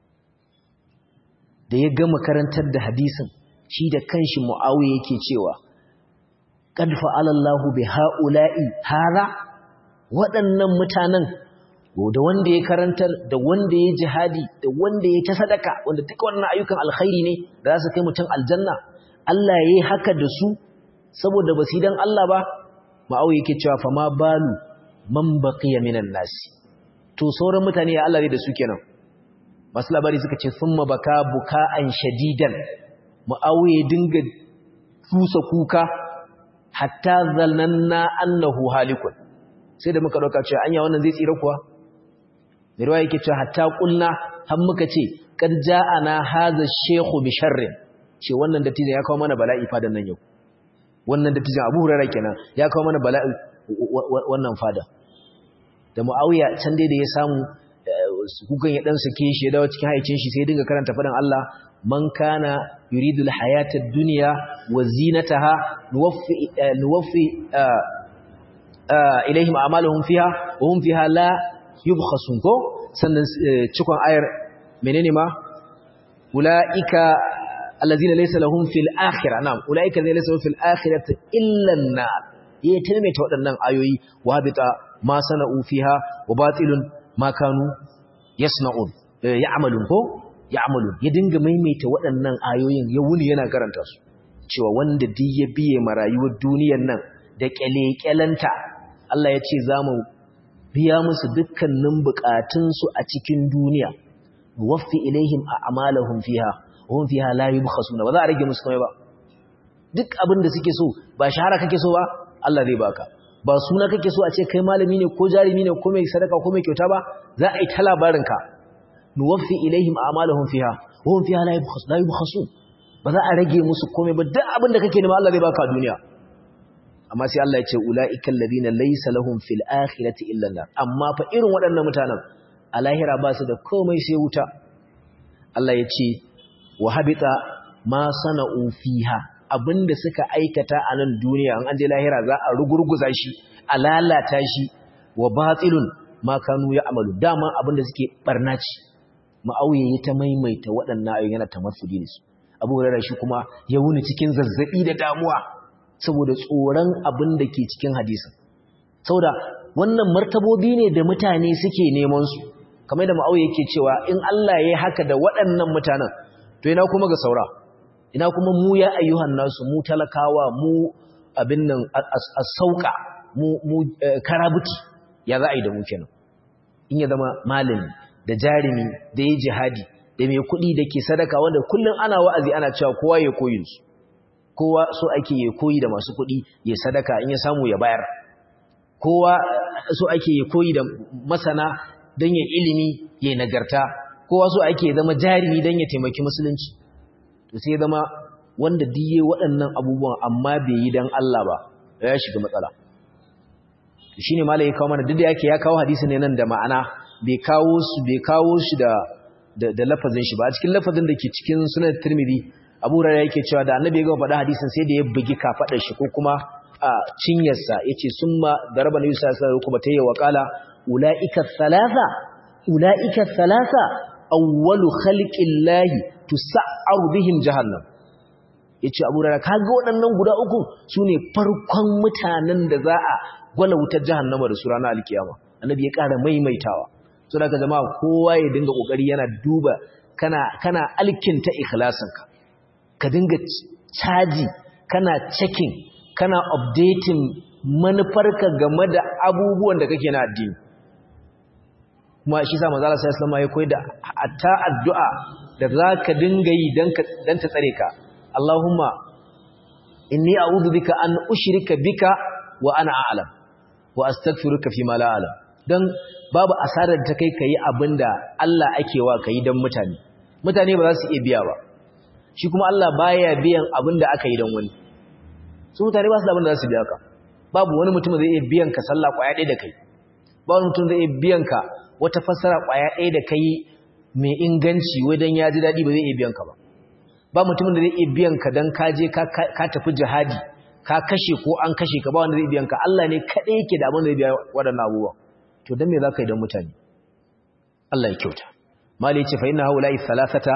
da ya gama karantar da hadisin shi da kanshi mu'awiya yake cewa qad fa'alallahu bi ha'ula'i hara waɗannan mutanen da wanda ya karantar da wanda ya jihadi da wanda ya ta sadaka wanda duka wannan ayyukan alkhairi ne da za su kai mutum aljanna Allah ya yi haka da su saboda ba su dan Allah ba mu'awiya yake cewa fa ma balu man baqiya minan nasi to sauran mutane ya Allah ne da su kenan masu labari suka ce sun mabaka buka'an shadidan ma'auye dinga tusa kuka hatta zalnanna annahu halikun sai da muka ɗauka cewa anya wannan zai tsira kuwa mai ruwa yake cewa hatta ƙulna har muka ce kan ja'ana haza shehu bi sharrin ce wannan dattijan ya kawo mana bala'i fadan nan yau wannan dattijan abu hurara kenan ya kawo mana bala'i wannan fada da mu'awiya can dai da ya samu kukan ya dan sake shi ya dawo cikin haicin shi sai dinga karanta fadan Allah man kana yuridul hayatad dunya wa zinataha nuwaffi nuwaffi ilaihim a'maluhum fiha wa hum fiha la yubkhasun ko sannan cikon ayar menene ma ulaika allazina laysa lahum fil akhirah na'am ulaika allazina laysa lahum fil akhirati illa an-nar yayi taimaita waɗannan ayoyi wa habita ma sana'u fiha wa batilun ma kanu yasna'un ya'malun ko ya'malun ya dinga maimaita waɗannan ayoyin ya wuni yana karanta su cewa wanda duk ya biye ma rayuwar duniyar nan da kyalekyalanta Allah ya ce zamu biya musu dukkanin bukatun su a cikin duniya waffi ilaihim a'malahum fiha wa hum fiha la yubkhasuna ba za a rage musu komai ba duk abin da suke so ba shahara kake so ba Allah zai baka ba suna kake so a ce kai malami ne ko jarumi ne ko mai sadaka ko mai kyauta ba za a yi ta labarinka nuwaffi ilaihim a'malahum fiha wa hum fiha la yubkhas la yubkhasun ba za a rage musu komai ba duk abin da kake nema Allah zai baka a duniya amma sai Allah ya ce ulaiikal ladina laysa lahum fil akhirati illa nar amma fa irin waɗannan mutanen a lahira ba su da komai sai wuta Allah ya ce wa habita ma sana'u fiha abinda suka aikata a nan duniya an je lahira za a rugurguza shi a lalata shi wa batilun ma kanu ya amalu dama abinda suke barna ci ma'auye ya ta maimaita waɗannan ayoyi yana tamassuli da su abu hurairah shi kuma ya wuni cikin zazzabi da damuwa saboda tsoron abin da ke cikin hadisin saboda wannan martabobi ne da mutane suke neman su kamar da ma'auya yake cewa in Allah ya yi haka da waɗannan mutanen to ina kuma ga saura ina kuma mu ya ayyuhan nasu mu talakawa mu abin nan a sauka mu karabuti ya za a yi da mu kenan in ya zama malami da jarumi da ya jihadi da mai kuɗi da ke sadaka wanda kullum ana wa'azi ana cewa kowa ya koyi su kowa so ake ya koyi da masu kuɗi ya sadaka in ya samu ya bayar kowa so ake ya koyi da masana don ya ilimi ya nagarta kowa so ake zama jarumi don ya taimaki musulunci to sai zama wanda diye waɗannan abubuwan amma bai yi don Allah ba ya shiga matsala shi ne malai ya kawo mana duk da yake ya kawo hadisi ne nan da ma'ana bai kawo su bai kawo shi da da lafazin shi ba a cikin lafazin da ke cikin sunan tirmidhi abu rara yake cewa da annabi ya gama faɗa hadisin sai da ya bugi kafaɗar shi ko kuma a cinyarsa yace summa daraba nabi sallallahu alaihi wasallam kuma tayya wa qala ulaika thalatha ulaika thalatha awwalu khalqillahi tusa'aru bihim jahannam yace Abu Hurairah kaga waɗannan guda uku sune farkon mutanen da za a gwala wutar jahannama da su ranar alkiyama annabi ya ƙara maimaitawa so da jama'a kowa ya dinga kokari yana duba kana kana alkinta ikhlasinka ka dinga caji kana checking kana updating manufarka game da abubuwan da kake na addini kuma shi sa manzo Allah sallallahu alaihi ya koyar da hatta addu'a da zaka dinga yi dan ka dan ta tsare ka Allahumma inni a'udhu bika an ushrika bika wa ana a'lam wa astaghfiruka fi ma la a'lam dan babu asarar da ta kai kai abinda Allah ake wa kai dan mutane mutane ba za su iya biya ba shi kuma Allah baya biyan abinda aka yi dan wani su mutane ba su da abinda za su biya ka babu wani mutum zai iya biyan ka sallah kwaya ɗaya da kai ba wani mutum zai iya biyan ka wata fassara kwaya ɗaya da kai mai inganci wajen ya ji daɗi ba zai iya biyan ka ba ba mutumin da zai iya biyan ka don ka je ka tafi jihadi ka kashe ko an kashe ka ba wanda zai biyan ka Allah ne kaɗai yake da abin da zai biya waɗannan abubuwa to don me za ka yi don mutane Allah ya kyauta mali ce fa inna haula'i thalathata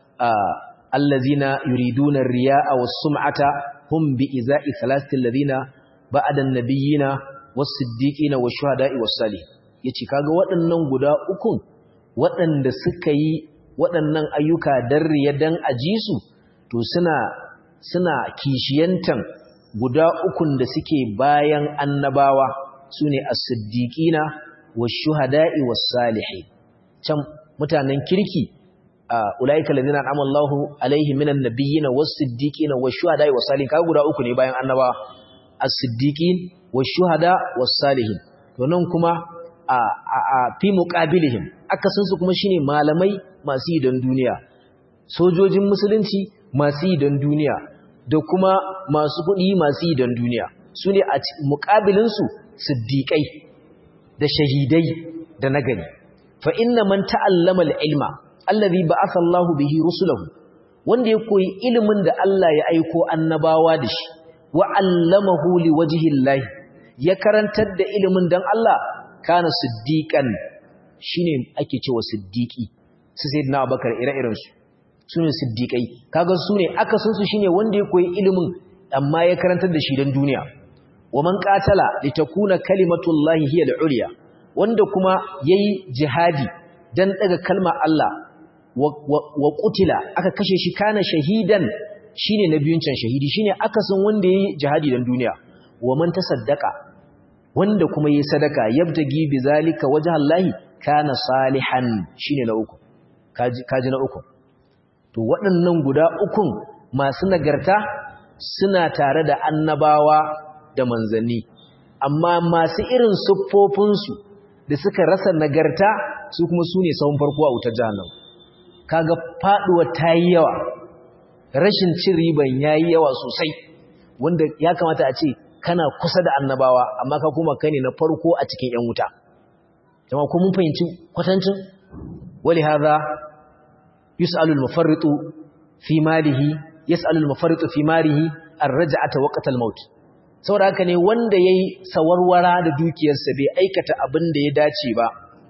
allazina yuriduna riya'a was sum'ata hum bi iza'i thalathati allazina ba'da an-nabiyina was-siddiqina wash-shuhada'i was-salihin yace kaga waɗannan guda ukun waɗanda suka yi waɗannan ayyuka dan riya dan aji su to suna suna kishiyantan guda ukun da suke bayan annabawa sune as-siddiqina wash-shuhada'i was-salihin can mutanen kirki ulaika alladhina an'ama Allahu alaihim minan nabiyyin was-siddiqina wash-shuhada'i was-salihin kaga guda uku ne bayan annabawa as-siddiqin wash-shuhada was-salihin to nan kuma a fi muqabilihim akasin su kuma shine malamai masu yi don duniya sojojin musulunci masu yi don duniya da kuma masu kuɗi masu yi don duniya su ne a muƙabilinsu siddiƙai da shahidai da nagari fa inna man ta'allama al-ilma allazi ba'atha Allahu bihi rusulahu wanda ya koyi ilimin da Allah ya aiko annabawa da shi wa 'allamahu liwajhi Allah ya karantar da ilimin dan Allah kana siddiqan shine ake cewa siddiqi su sayyidina Abubakar ire-iren su sune siddiqai kaga sune akasin su shine wanda ya koyi ilimin amma ya karantar da shi dan duniya wa man qatala litakuna kalimatullahi hiya al-ulya wanda kuma yayi jihadi dan daga kalmar Allah wa qutila aka kashe shi kana shahidan shine nabiyun can shahidi shine akasin wanda yayi jihadi dan duniya wa man tasaddaqa wanda kuma yayi sadaka yabtagi bizalika wajhallahi kana salihan shine na uku kaji kaji na uku to waɗannan guda ukun masu nagarta suna tare da annabawa da manzanni amma masu irin siffofinsu da suka rasa nagarta su kuma su ne sahun farko a wutar jahannam kaga faduwa ta yi yawa rashin cin riban ya yi yawa sosai wanda ya kamata a ce kana kusa da annabawa amma ka kuma kai ne na farko a cikin 'yan wuta jama ko mun fahimci kwatancin wali hadha yus'alu al-mufarritu fi malihi yas'alu al-mufarritu fi malihi ar-raj'ata waqta al-maut saboda haka ne wanda yayi sawarwara da dukiyarsa bai aikata abin da ya dace ba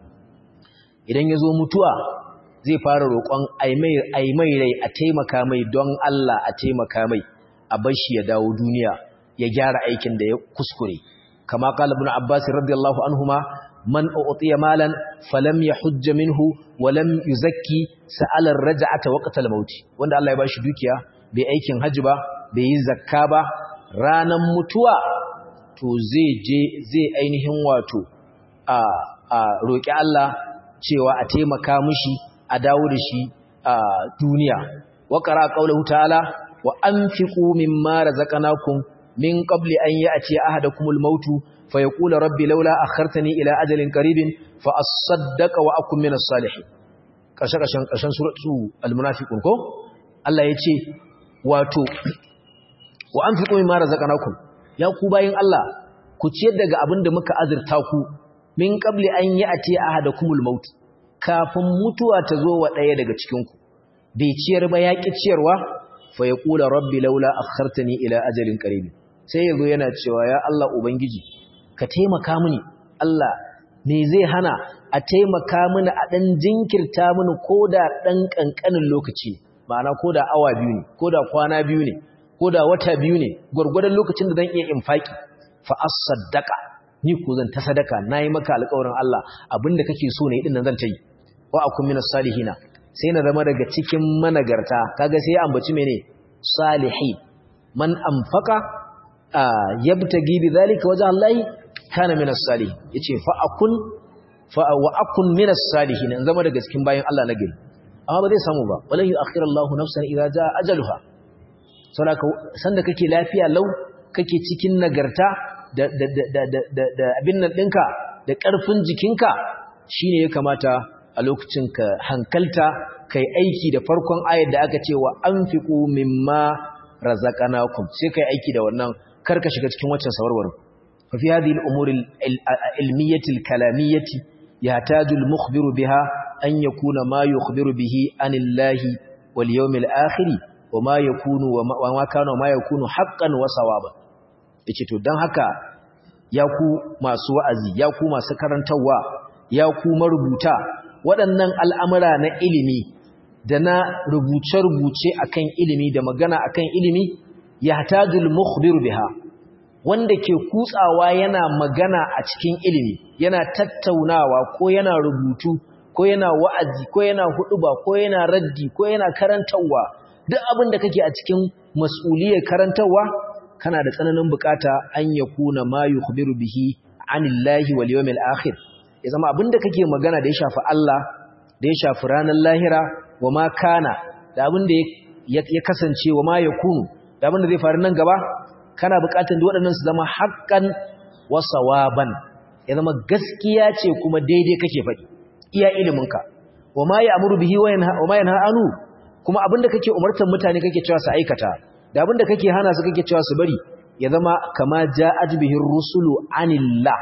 idan yazo mutuwa zai fara roƙon ai mai rai a taimaka mai don Allah a taimaka mai a bar shi ya dawo duniya ya gyara aikin da ya kuskure kama qala ibn abbas radiyallahu anhuma man u'tiya malan falam yahujja minhu wa lam yuzakki sa'ala ar-raj'ata waqta al-maut wanda Allah ya bashi dukiya bai aikin haji ba bai yi zakka ba ranan mutuwa to zai je zai ainihin wato a a roki Allah cewa a taimaka mishi a dawo da shi a duniya wa qara qawluhu ta'ala wa anfiqu mimma razaqnakum min qabli an ya'ti ahadakumul mautu فيقول ربي لولا أخرتني إلى أجل قريب فأصدق وأكون من الصالحين ƙarshen ƙarshen suratu al-munafiqun ko Allah ya ce wato wa anfiqu mimma razaqnakum ya ku bayin Allah ku ciyar daga abin da muka azurta ku min qabli an ya'ti ahadakumul maut kafin mutuwa ta zo wa ɗaya daga cikin ku bai ciyar ba ya ki ciyarwa fa yaqulu rabbi laula akhartani ila ajalin qarib sai yazo yana cewa ya Allah ubangiji ka taimaka mini Allah ne zai hana a taimaka mini a ɗan jinkirta mini ko da ɗan ƙanƙanin lokaci ma'ana ko da awa biyu ne ko da kwana biyu ne ko da wata biyu ne gwargwadon lokacin da zan iya infaki fa as-saddaqa ni ko zan ta sadaka nayi maka alƙawarin Allah abinda kake so ne din nan zan ta yi wa akun minas salihina sai na zama daga cikin managarta kaga sai ambaci mene salihi man anfaqa yabtagi bi zalika wajha Allah kana minas salih yace fa akun fa wa akun minas salihin in zama daga cikin bayin Allah na gari amma ba zai samu ba wallahi akhirallahu nafsan idza jaa ajaluha saboda sanda kake lafiya lau kake cikin nagarta da da da da da abin nan dinka da karfin jikinka shine ya kamata a lokacin ka hankalta kai aiki da farkon ayar da aka ce wa anfiqu mimma razaqnakum sai kai aiki da wannan karka shiga cikin waccan sawarwarin ففي هذه الأمور العلمية الكلامية يحتاج المخبر بها أن يكون ما يخبر به عن الله واليوم الآخر وما يكون وما كان وما يكون حقا وصوابا yace to dan haka ya ku masu wa'azi ya ku masu karantawa ya ku marubuta waɗannan al'amura na ilimi da na rubuce-rubuce akan ilimi da magana akan ilimi yahtajul mukhbiru biha wanda ke kutsawa yana magana a cikin ilimi yana tattaunawa ko yana rubutu ko yana wa'azi ko yana huduba ko yana raddi ko yana karantawa duk abin da kake a cikin mas'uliyar karantawa kana da tsananin bukata an yakuna ma yukhbiru bihi anillahi wal yawmil akhir ya zama abin da kake magana da ya shafi Allah da ya shafi ranar lahira wa ma kana da abin da ya kasance wa ma yakunu da abin da zai faru nan gaba kana buƙatar da waɗannan su zama haƙƙan wa sawaban ya zama gaskiya ce kuma daidai kake faɗi iya iliminka wa ma ya'muru bihi wa ma yanha anu kuma abinda kake umartar mutane kake cewa su aikata da abinda kake hana su kake cewa su bari ya zama kama ja'at bihi rusulu anillah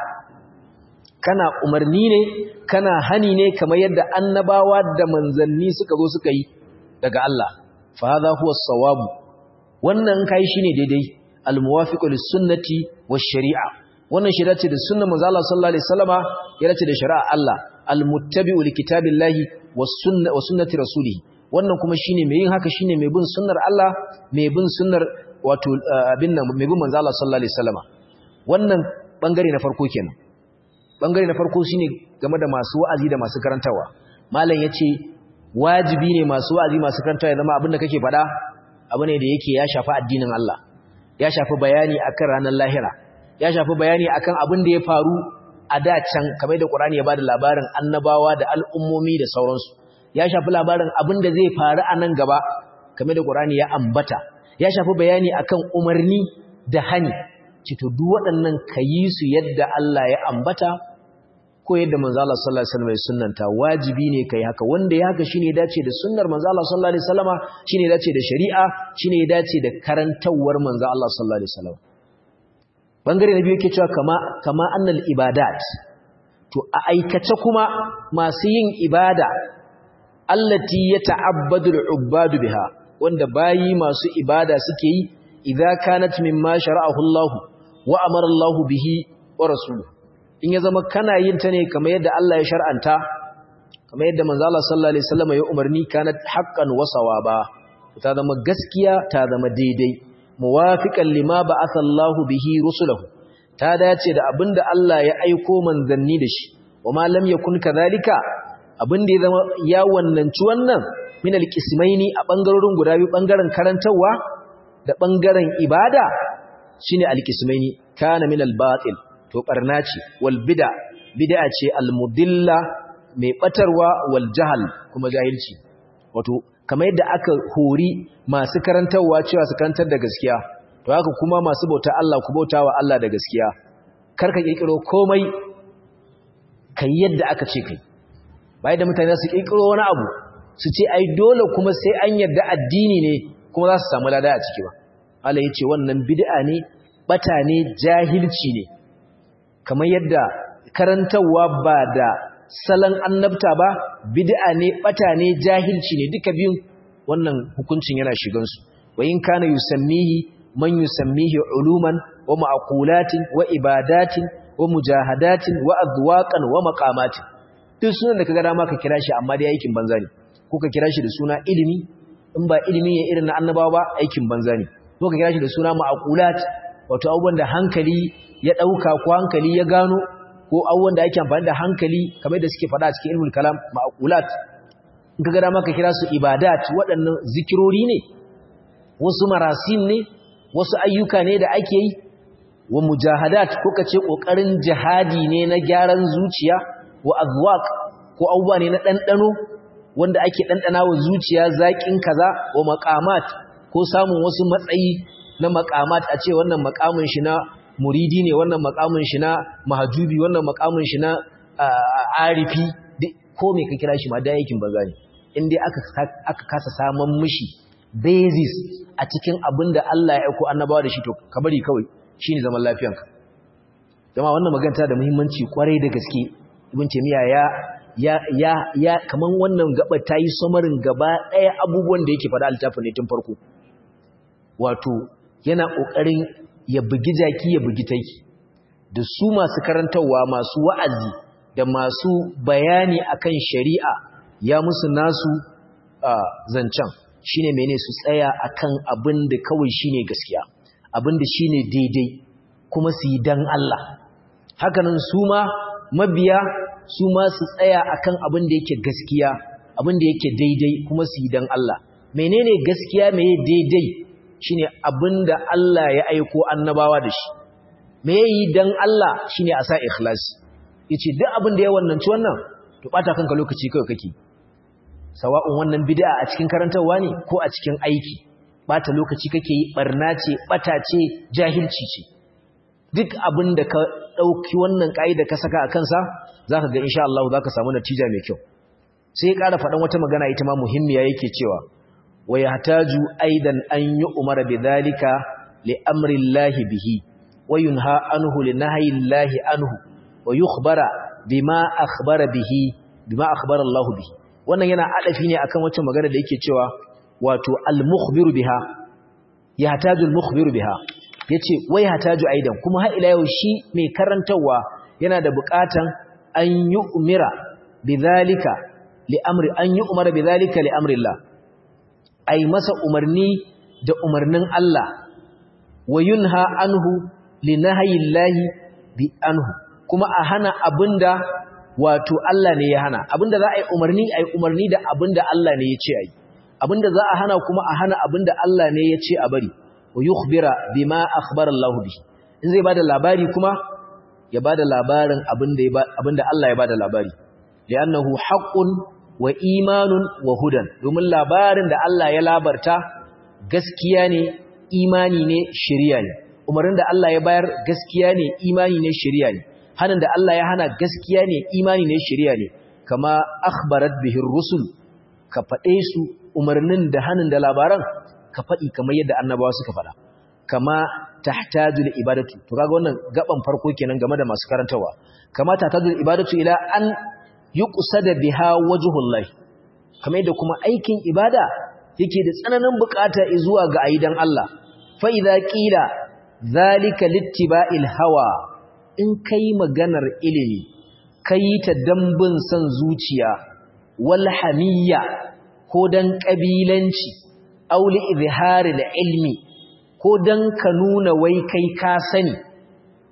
kana umarni ne kana hani ne kamar yadda annabawa da manzanni suka zo suka yi daga Allah fa hadha huwa as-sawab wannan kai shine daidai al-muwafiqu lis-sunnati wash-shari'a wannan shari'a ce da sunnar manzo Allah sallallahu alaihi wasallama ya race da shari'a Allah al-muttabi'u likitabillahi was-sunnati wa sunnati rasulih wannan kuma shine mai yin haka shine mai bin sunnar Allah mai bin sunnar wato abin nan mai bin manzo Allah sallallahu alaihi wasallama wannan bangare na farko kenan bangare na farko shine game da masu wa'azi da masu karantawa malam yace wajibi ne masu wa'azi masu karantawa ya zama abin da kake faɗa abu ne da yake ya shafi addinin Allah ya shafi bayani akan ranar lahira ya shafi bayani akan abin da ya faru a da can kamar da Qur'ani ya bada labarin annabawa da al'ummomi da sauransu ya shafi labarin abin da zai faru a nan gaba kamar da Qur'ani ya ambata ya shafi bayani akan umarni da hani cito duk waɗannan kayi su yadda Allah ya ambata ko yadda manzo Allah sallallahu alaihi wasallam ya sunnanta wajibi ne kai haka wanda ya haka shine ya dace da sunnar manzo Allah sallallahu alaihi wasallama shine ya dace da shari'a shine ya dace da karantawar manzo Allah sallallahu alaihi wasallam bangare na biyu yake cewa kama kama annal ibadat to a aikace kuma masu yin ibada allati yata'abbadu al-ubbadu biha wanda bayi masu ibada suke yi idza kanat mimma shara'ahu Allah wa amara Allah bihi wa rasuluhu in ya zama kana yin ta ne kamar yadda Allah ya shar'anta kamar yadda manzo Allah sallallahu alaihi wasallam ya umarni kanat haqqan wa sawaba ta zama gaskiya ta zama daidai muwafiqan lima ba'atha Allah bihi rusulahu ta dace da abinda Allah ya aiko manzanni da shi wama lam yakun kadhalika abinda ya zama ya wannanci wannan min alqismaini a bangarorin guda biyu bangaren karantawa da bangaren ibada shine alqismaini kana min albatil to barna ce wal bid'a bid'a ce almudilla mai batarwa wal jahl kuma jahilci wato kamar yadda aka hori masu karantawa cewa su karantar da gaskiya to haka kuma masu bauta Allah ku bautawa Allah da gaskiya karka kirkiro komai kai yadda aka ce kai bai da mutane su kirkiro wani abu su ce ai dole kuma sai an yarda addini ne kuma za su samu lada a ciki ba Allah ya ce wannan bid'a ne bata ne jahilci ne kamar yadda karantawa ba da salon annabta ba bid'a ne bata ne jahilci ne duka biyun wannan hukuncin yana shigan su wa in kana yusammihi man yusammihi uluman wa ma'qulatin wa ibadatin wa mujahadatin wa adwaqan wa maqamatin duk sunan da kaga dama ka kira shi amma dai aikin banza ne ko ka kira shi da suna ilimi in ba ilimi ya irin na annabawa ba aikin banza ne ko ka kira shi da suna ma'qulat wato abubuwan da hankali ya dauka ko hankali ya gano ko abubuwan da ake amfani da hankali kamar da suke faɗa a cikin ilmul kalam ma'qulat in kaga dama ka kira su ibadat waɗannan zikirori ne wasu marasin ne wasu ayyuka ne da ake yi wa mujahadat ko kace kokarin jihadi ne na gyaran zuciya wa azwaq ko abubuwa ne na dandano wanda ake dandana wa zuciya zakin kaza wa maqamat ko samun wasu matsayi na maqamat a ce wannan maqamin shi na muridi ne wannan maqamin shi na mahajubi wannan maqamin shi na arifi ko me ka kira shi ma da yakin banza ne in dai aka aka kasa saman mishi basis a cikin abinda Allah ya aiko annabawa da shi to ka bari kawai shine zaman lafiyanka jama'a wannan magana da muhimmanci kwarai da gaske ibn taymiya ya ya ya ya kaman wannan gaba tayi samarin gaba daya abubuwan da yake faɗa altafin ne tun farko wato yana kokarin ya bugi jaki ya bugi taiki da su masu karantawa masu wa'azi da masu bayani akan shari'a ya musu nasu zancen shine mene su tsaya akan abin da kawai shine gaskiya abin da shine daidai kuma su yi dan Allah hakanan su ma mabiya su ma su tsaya akan abin da yake gaskiya abin da yake daidai kuma su yi dan Allah menene gaskiya meye daidai shine abin da Allah ya aiko annabawa da shi me yi dan Allah shine a sa ikhlasi yace duk abin da ya wannanci wannan to bata kanka lokaci kawai kake sawa'un wannan bid'a a cikin karantarwa ne ko a cikin aiki bata lokaci kake yi barna ce bata ce jahilci ce duk abin da ka dauki wannan kaida ka saka a kansa zaka ga insha Allah zaka samu natija mai kyau sai ya ƙara faɗan wata magana ita ma muhimmiya yake cewa wa yahtaju aidan an yu'mara bidhalika li amri Allah bihi wa yunha anhu li nahyi Allah anhu wa yukhbara bima akhbara bihi bima akhbara Allah bihi wannan yana adafi ne akan wacce magana da yake cewa wato al-mukhbiru biha yahtaju al-mukhbiru biha yace wai hataju aidan kuma har ila yau shi mai karantawa yana da buƙatan an yi umira bidhalika li amri an yi umara bidhalika li amri Allah ai masa umarni da umarnin Allah wa yunha anhu li nahyi Allah bi anhu kuma a hana abinda wato Allah ne ya hana abinda za a yi umarni a yi umarni da abinda Allah ne ya ce a yi abinda za a hana kuma a hana abinda Allah ne ya ce a bari wa yukhbira bima akhbara Allah bihi in zai bada labari kuma ya bada labarin abinda abinda Allah ya bada labari li'annahu haqqun wa imanun wa hudan domin labarin da Allah ya labarta gaskiya ne imani ne shari'a ne umarin da Allah ya bayar gaskiya ne imani ne shari'a ne hanin da Allah ya hana gaskiya ne imani ne shari'a ne kama akhbarat bihi rusul ka fade su umarnin da hanin da labaran ka fadi kamar yadda annabawa suka fada kama tahtaju li ibadatu to kaga wannan gaban farko kenan game da masu karantawa kama tahtaju li ibadatu ila an yuqsada biha wajhullahi kamar yadda kuma aikin ibada yake da tsananin bukata zuwa ga aidan Allah fa idza qila zalika littiba'il hawa in kai maganar ilimi kai ta dambin san zuciya wal hamiyya ko dan kabilanci aw li izharil ilmi ko dan ka nuna wai kai ka sani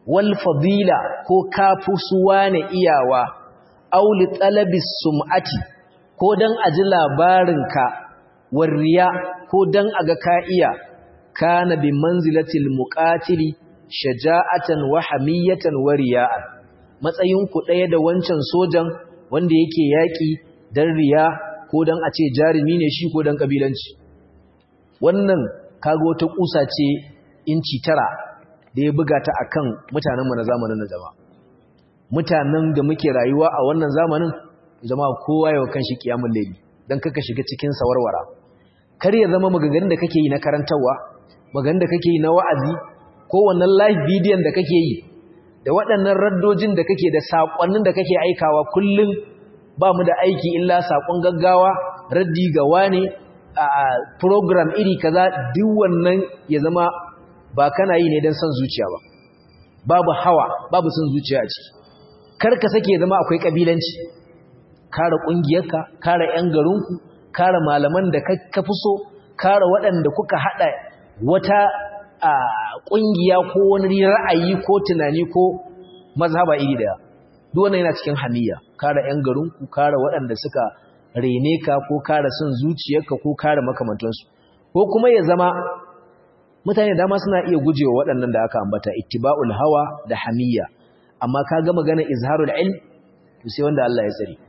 wal fadila ko kafu suwane iyawa aw li talabis sum'ati ko dan aji labarinka warriya ko dan aga ka iya kana bi manzilatil muqatili shaja'atan wa hamiyatan wa riya'an matsayin ku daya da wancan sojan wanda yake yaki dan riya ko dan a ce jarumi ne shi ko dan kabilanci wannan kaga wata kusa ce inci tara da ya buga ta akan mutanen mu na zamanin na jama'a mutanen da muke rayuwa a wannan zamanin jama'a kowa yau kan shi kiyamul layli dan kaka shiga cikin sawarwara kar ya zama maganganun da kake yi na karantawa maganganun da kake yi na wa'azi ko wannan live bidiyon da kake yi da waɗannan raddojin da kake da saƙonnin da kake aikawa kullum ba mu da aiki illa saƙon gaggawa raddi ga wane a program iri kaza duk wannan ya zama ba kana yi ne don son zuciya ba babu hawa babu son zuciya a ciki kar ka sake zama akwai kabilanci kare ƙungiyarka kare 'yan garinku kare malaman da ka fi so kare waɗanda kuka haɗa wata ƙungiya ko wani ra'ayi ko tunani ko mazhaba iri daya duk wannan yana cikin hamiya kare 'yan garinku kare waɗanda suka rene ka ko kare son zuciyarka ko kare makamantansu ko kuma ya zama mutane dama suna iya gujewa waɗannan da aka ambata ittiba'ul hawa da hamiya amma ka ga magana izharul ilm to sai wanda Allah ya tsare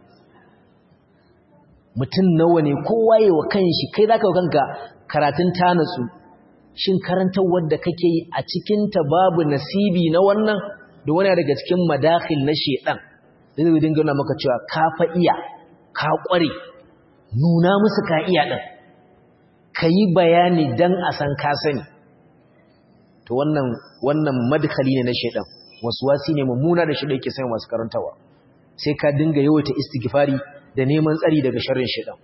mutum nawa ne kowa yi wa kanshi kai zaka wa kanka karatun tanatsu shin karantar wadda kake yi a cikinta babu nasibi na wannan da wani daga cikin madakhil na shedan da zai dinga nuna maka cewa ka fa iya ka kware nuna musu ka iya din kayi bayani dan a san ka sani to wannan wannan madkhali ne na shedan waswasi ne mummuna da shi da yake sai masu karantawa sai ka dinga yawaita istighfari da neman tsari daga sharrin shedan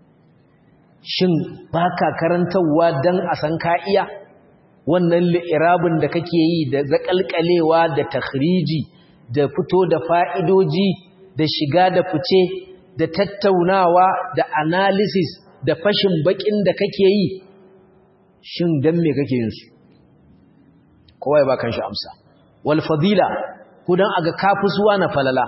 shin baka karantawa dan a san ka iya wannan li'irabin da kake yi da zakalkalewa da takhriji da fito da fa'idoji da shiga da fice da tattaunawa da analysis da fashin bakin da kake yi shin dan me kake yin su kowa ya ba kan shi amsa wal fadila ko dan aga kafusuwa na falala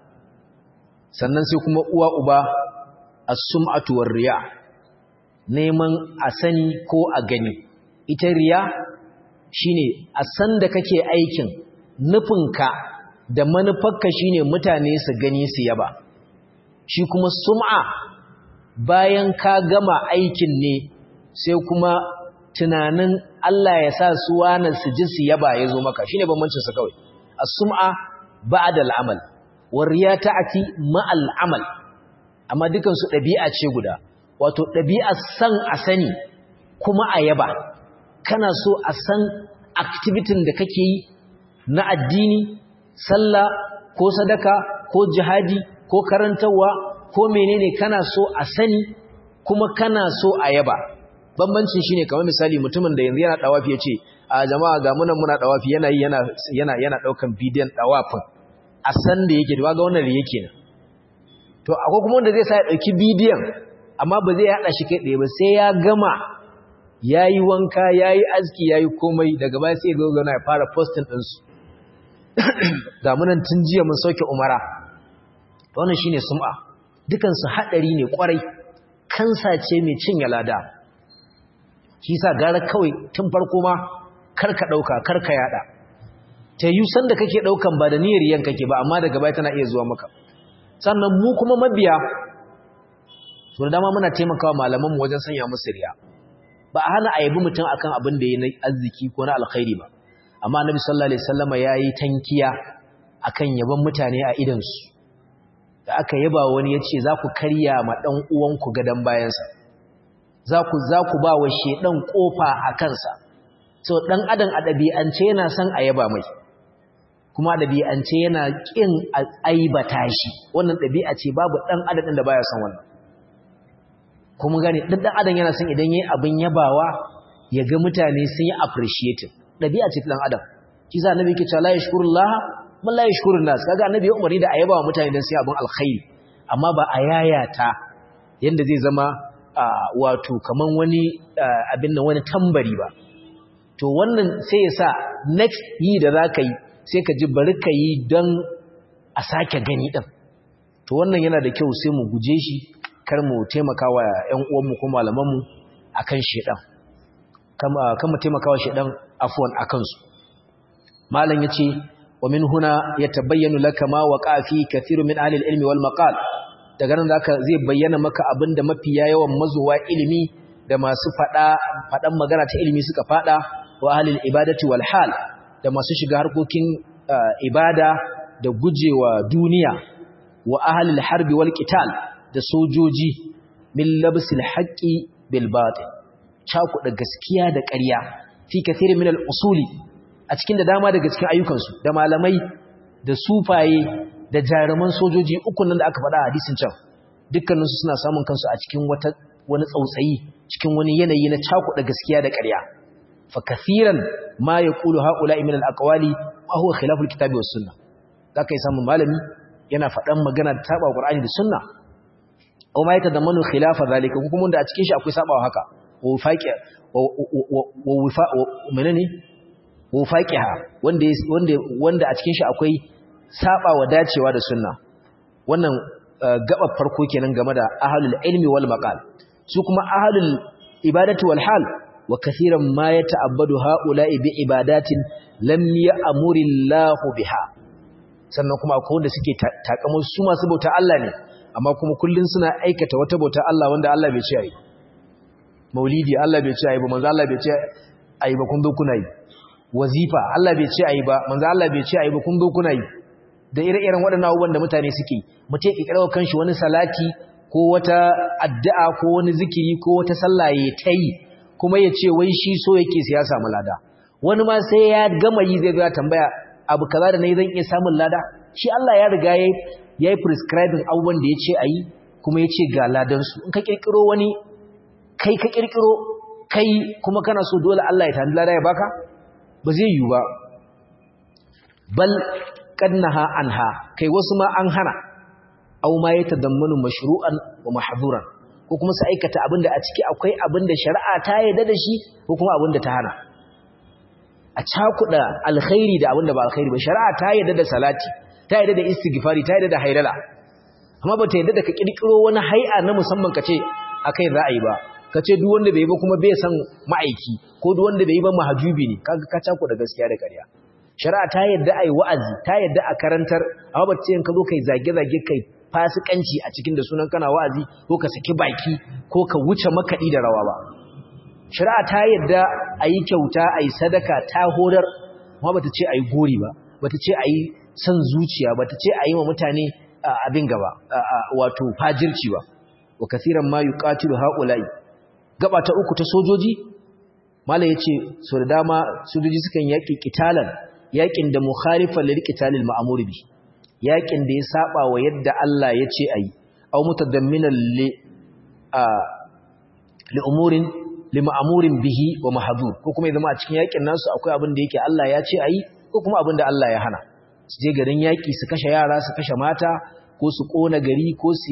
sannan sai kuma uwa uba as-sum'atu war riya neman a sani ko a gani ita riya shine a san da kake aikin nufinka da manufarka shine mutane su gani su yaba shi kuma sum'a bayan ka gama aikin ne sai kuma tunanin Allah ya sa su wani su ji su yaba ya zo maka shine bambancin sa kawai as-sum'a ba'da al-amal war riya ta'ati ma'al amal amma dukan su dabi'a ce guda wato ɗabi'ar san a sani kuma a yaba kana so a san activitin da kake yi na addini sallah ko sadaka ko jihadi ko karantarwa ko menene kana so a sani kuma kana so a yaba bambancin shine kamar misali mutumin da yanzu yana dawafi yace a jama'a ga munan muna dawafi yana yi yana yana yana daukan bidiyon dawafin a san da yake ga wannan da yake ne to akwai kuma wanda zai sa ya dauki bidiyon amma ba zai haɗa shi kai ɗaya ba sai ya gama ya yi wanka ya yi aski ya yi komai daga baya sai ya na ya fara postin ɗinsu ga munan tun jiya mun sauke umara wannan shi ne sum'a dukansu haɗari ne ƙwarai kansa ce mai cinye lada shi sa gara kawai tun farko ma karka ɗauka karka yaɗa ta yi sanda kake ɗaukan ba da niyyar yan kake ba amma daga baya tana iya zuwa maka sannan mu kuma mabiya so da dama muna taimakawa malaman mu wajen sanya musu riya ba a hana ayabi mutum akan abin da yayi na arziki ko na alkhairi ba amma annabi sallallahu alaihi wasallama yayi tankiya akan yaban mutane a idan su da aka yaba wani yace za ku karya ma dan uwanku gadan bayansa za ku za ku ba wa shedan kofa a kansa so dan adam a dabi'ance yana son a yaba mai kuma dabi'ance yana kin aibata shi wannan dabi'a ce babu dan adam da baya son wannan kuma gane duk dan adam yana son idan yayi abin yabawa ya ga mutane sun yi appreciating dabi'a ce dan adam shi sa annabi yake cewa la yashkurullah man la yashkurun nas kaga annabi ya umarni da ayabawa mutane dan sai abin alkhairi amma ba a yayata yanda zai zama wato kaman wani abin nan wani tambari ba to wannan sai ya sa next yi da za ka yi sai ka ji bari ka yi don a sake gani ɗin to wannan yana da kyau sai mu guje shi kar mu taimaka wa ‘yan uwanmu ko malamanmu a kan shaɗan kan mu taimaka wa shaɗan afuwan a kansu malam ya ce wa min huna ya tabayyanu laka ma wa ƙafi kathiru min ahlil ilmi wal maqal daga nan zaka zai bayyana maka abinda mafiya yawan mazuwa ilimi da masu fada fadan magana ta ilimi suka fada wa ahlil ibadati wal hal da masu shiga harkokin ibada da gujewa duniya wa ahlil harbi wal qital da sojoji min labsil haqqi bil batil cakuɗa gaskiya da ƙarya fi kathirin min al usuli a cikin da dama daga cikin ayyukansu da malamai da sufaye da jaruman sojoji ukun nan da aka faɗa a hadisin can dukkaninsu suna samun kansu a cikin wata wani tsautsayi cikin wani yanayi na cakuɗa gaskiya da ƙarya fa kathiran ma yaqulu haula'i min al-aqwali ma huwa khilafu al-kitabi was sunnah zaka yi samun malami yana faɗan magana ta saba Qur'ani da sunna aw ma yatadammanu khilafa zalika kuma da a cikin shi akwai sabawa haka wa wifaqi wa wifa menene wa wifaqiha wanda wanda wanda a cikin shi akwai saba wa dacewa da sunna wannan gabar farko kenan game da ahlul ilmi wal maqal su kuma ahlul ibadati wal hal wa kathiran ma yata'abbadu haula'i bi ibadatin lam ya'muri Allah biha sannan kuma akwai wanda suke takamar su masu bauta Allah ne amma kuma kullun suna aikata wata bauta Allah wanda Allah bai ce ayi maulidi Allah bai ce ayi ba manzo Allah bai ce ayi ba kun zo kuna yi wazifa Allah bai ce ayi ba manzo Allah bai ce ayi ba kun zo kuna yi da ire-iren waɗannan abubuwan da mutane suke mutum ya kirkira kanshi wani salati ko wata addu'a ko wani zikiri ko wata sallah ya tayi kuma ya ce wai shi so yake sai ya samu lada wani ma sai ya gama yi zai ga tambaya abu kaza da nayi zan iya samun lada shi Allah ya riga yayi yayi prescribing abubuwan da yace ayi kuma yace ga ladan su in ka kirkiro wani kai ka kirkiro kai kuma kana so dole Allah ya tanda lada ya baka ba zai yi ba bal qadnaha anha kai wasu ma an hana aw ma yatadammanu mashru'an wa mahdhuran ko kuma su aikata abinda a ciki akwai abinda shari'a ta yarda da shi ko kuma abinda ta hana a cakuda alkhairi da abinda ba alkhairi ba shari'a ta yarda da salati ta yarda da istighfari ta yarda da haidala amma ba ta yarda da ka kirkiro wani hay'a na musamman kace akai za a yi ba kace duk wanda bai yi ba kuma bai san ma'aiki ko duk wanda bai yi ba mahajubi ne kaga ka cakuda gaskiya da ƙarya shari'a ta yarda ai wa'azi ta yarda a karantar amma ba ta ce in ka zo kai zage-zage kai fasikanci a cikin da sunan kana wa'azi ko ka saki baki ko ka wuce makaɗi da rawa ba shari'a ta yadda a yi kyauta a yi sadaka ta horar ma ba ta ce a yi gori ba ba ta ce a yi son zuciya ba ta ce a yi wa mutane abin gaba wato fajirci ba wa kasiran ma yi ƙatilu haƙulai gaba ta uku ta sojoji mala ya ce so da dama sojoji sukan yaƙi ƙitalan yaƙin da mukhalifan lil qitalil ma'mur bi yaƙin da ya saba wa yadda Allah ya ce ayi aw mutadamminan li a li umurin li ma'murin bihi wa mahdhur ko kuma zama a cikin yaƙin nasu akwai abin da yake Allah ya ce ayi ko kuma abin da Allah ya hana su je garin yaƙi su kashe yara su kashe mata ko su kona gari ko su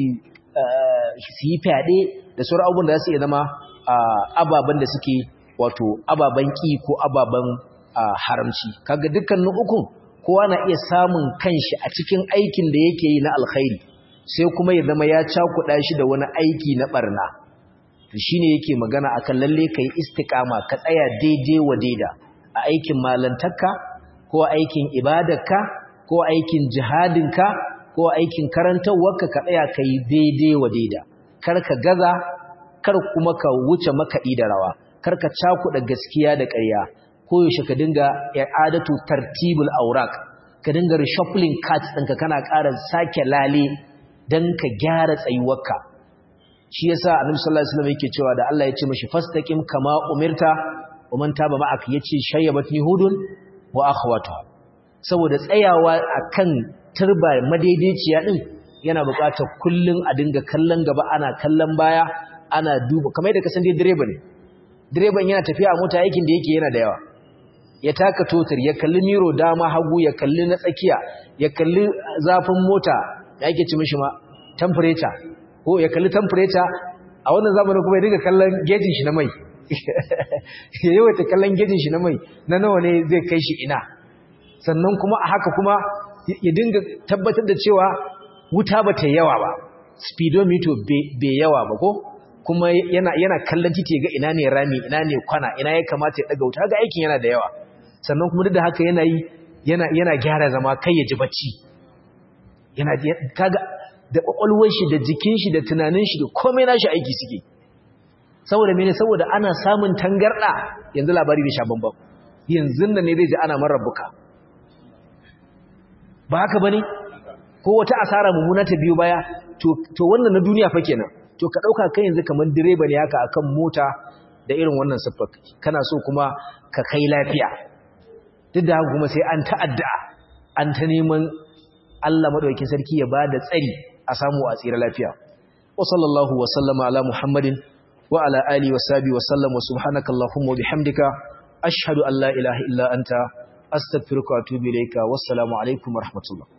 su yi fyaɗe da sauran abubuwan da za su iya zama ababen da suke wato ababen ƙi ko ababen haramci kaga dukkanin ukun kowa na iya samun kanshi a cikin aikin da yake yi na alkhairi sai kuma ya zama ya cakuɗa shi da wani aiki na barna to shine yake magana akan lalle kai istiqama ka tsaya daidai wa daida a aikin malantarka ko aikin ibadarka ko aikin jihadinka ko aikin karantawarka ka tsaya kai daidai wa daida kar ka gaza kar kuma ka wuce makaɗi da rawa kar ka cakuɗa gaskiya da ƙarya koyaushe ka dinga i'adatu tartibul awraq ka dinga reshuffling cards ɗinka kana ƙara sake lale dan ka gyara tsayuwarka shi yasa annabi sallallahu alaihi wasallam yake cewa da Allah ya ce mishi fastaqim kama umirta wa man taba ma'aka yace shayyabatni hudun wa akhawatuha saboda tsayawa akan turba madaidaiciya din yana buƙatar kullun a dinga kallon gaba ana kallon baya ana duba kamar yadda ka san dai direba ne direban yana tafiya a mota aikin da yake yana da yawa ya taka totar ya kalli miro dama hagu ya kalli na tsakiya ya kalli zafin mota da ake ci mishi ma temperature ko ya kalli temperature a wannan zamanin kuma ya dinga kallon gejin shi na mai ya yawaita kallon gejin shi na mai na nawa ne zai kai shi ina sannan kuma a haka kuma ya dinga tabbatar da cewa wuta ba ta yawa ba speedometer bai yawa ba ko kuma yana yana kallon titi ga ina ne rami ina ne kwana ina ya kamata ya daga wuta ga aikin yana da yawa sannan kuma duk da haka yana yi yana yana gyara zama kai ya ji bacci yana kaga da kwakwalwar shi da jikin shi da tunanin shi da komai nashi aiki suke saboda mene saboda ana samun tangarda yanzu labari da sha bambam yanzu nan ne zai ji ana marabbuka ba haka bane ko wata asara mummuna ta biyo baya to to wannan na duniya fa kenan to ka dauka kai yanzu kaman direba ne haka akan mota da irin wannan siffar kana so kuma ka kai lafiya duk da haka kuma sai an ta'adda an ta neman Allah madaukakin sarki ya bada tsari a samu a tsira lafiya wa sallallahu wa sallama ala muhammadin wa ala alihi wa sahbihi wa sallam wa subhanaka allahumma wa bihamdika ashhadu an la ilaha illa anta astaghfiruka wa atubu ilayka wassalamu alaikum wa rahmatullah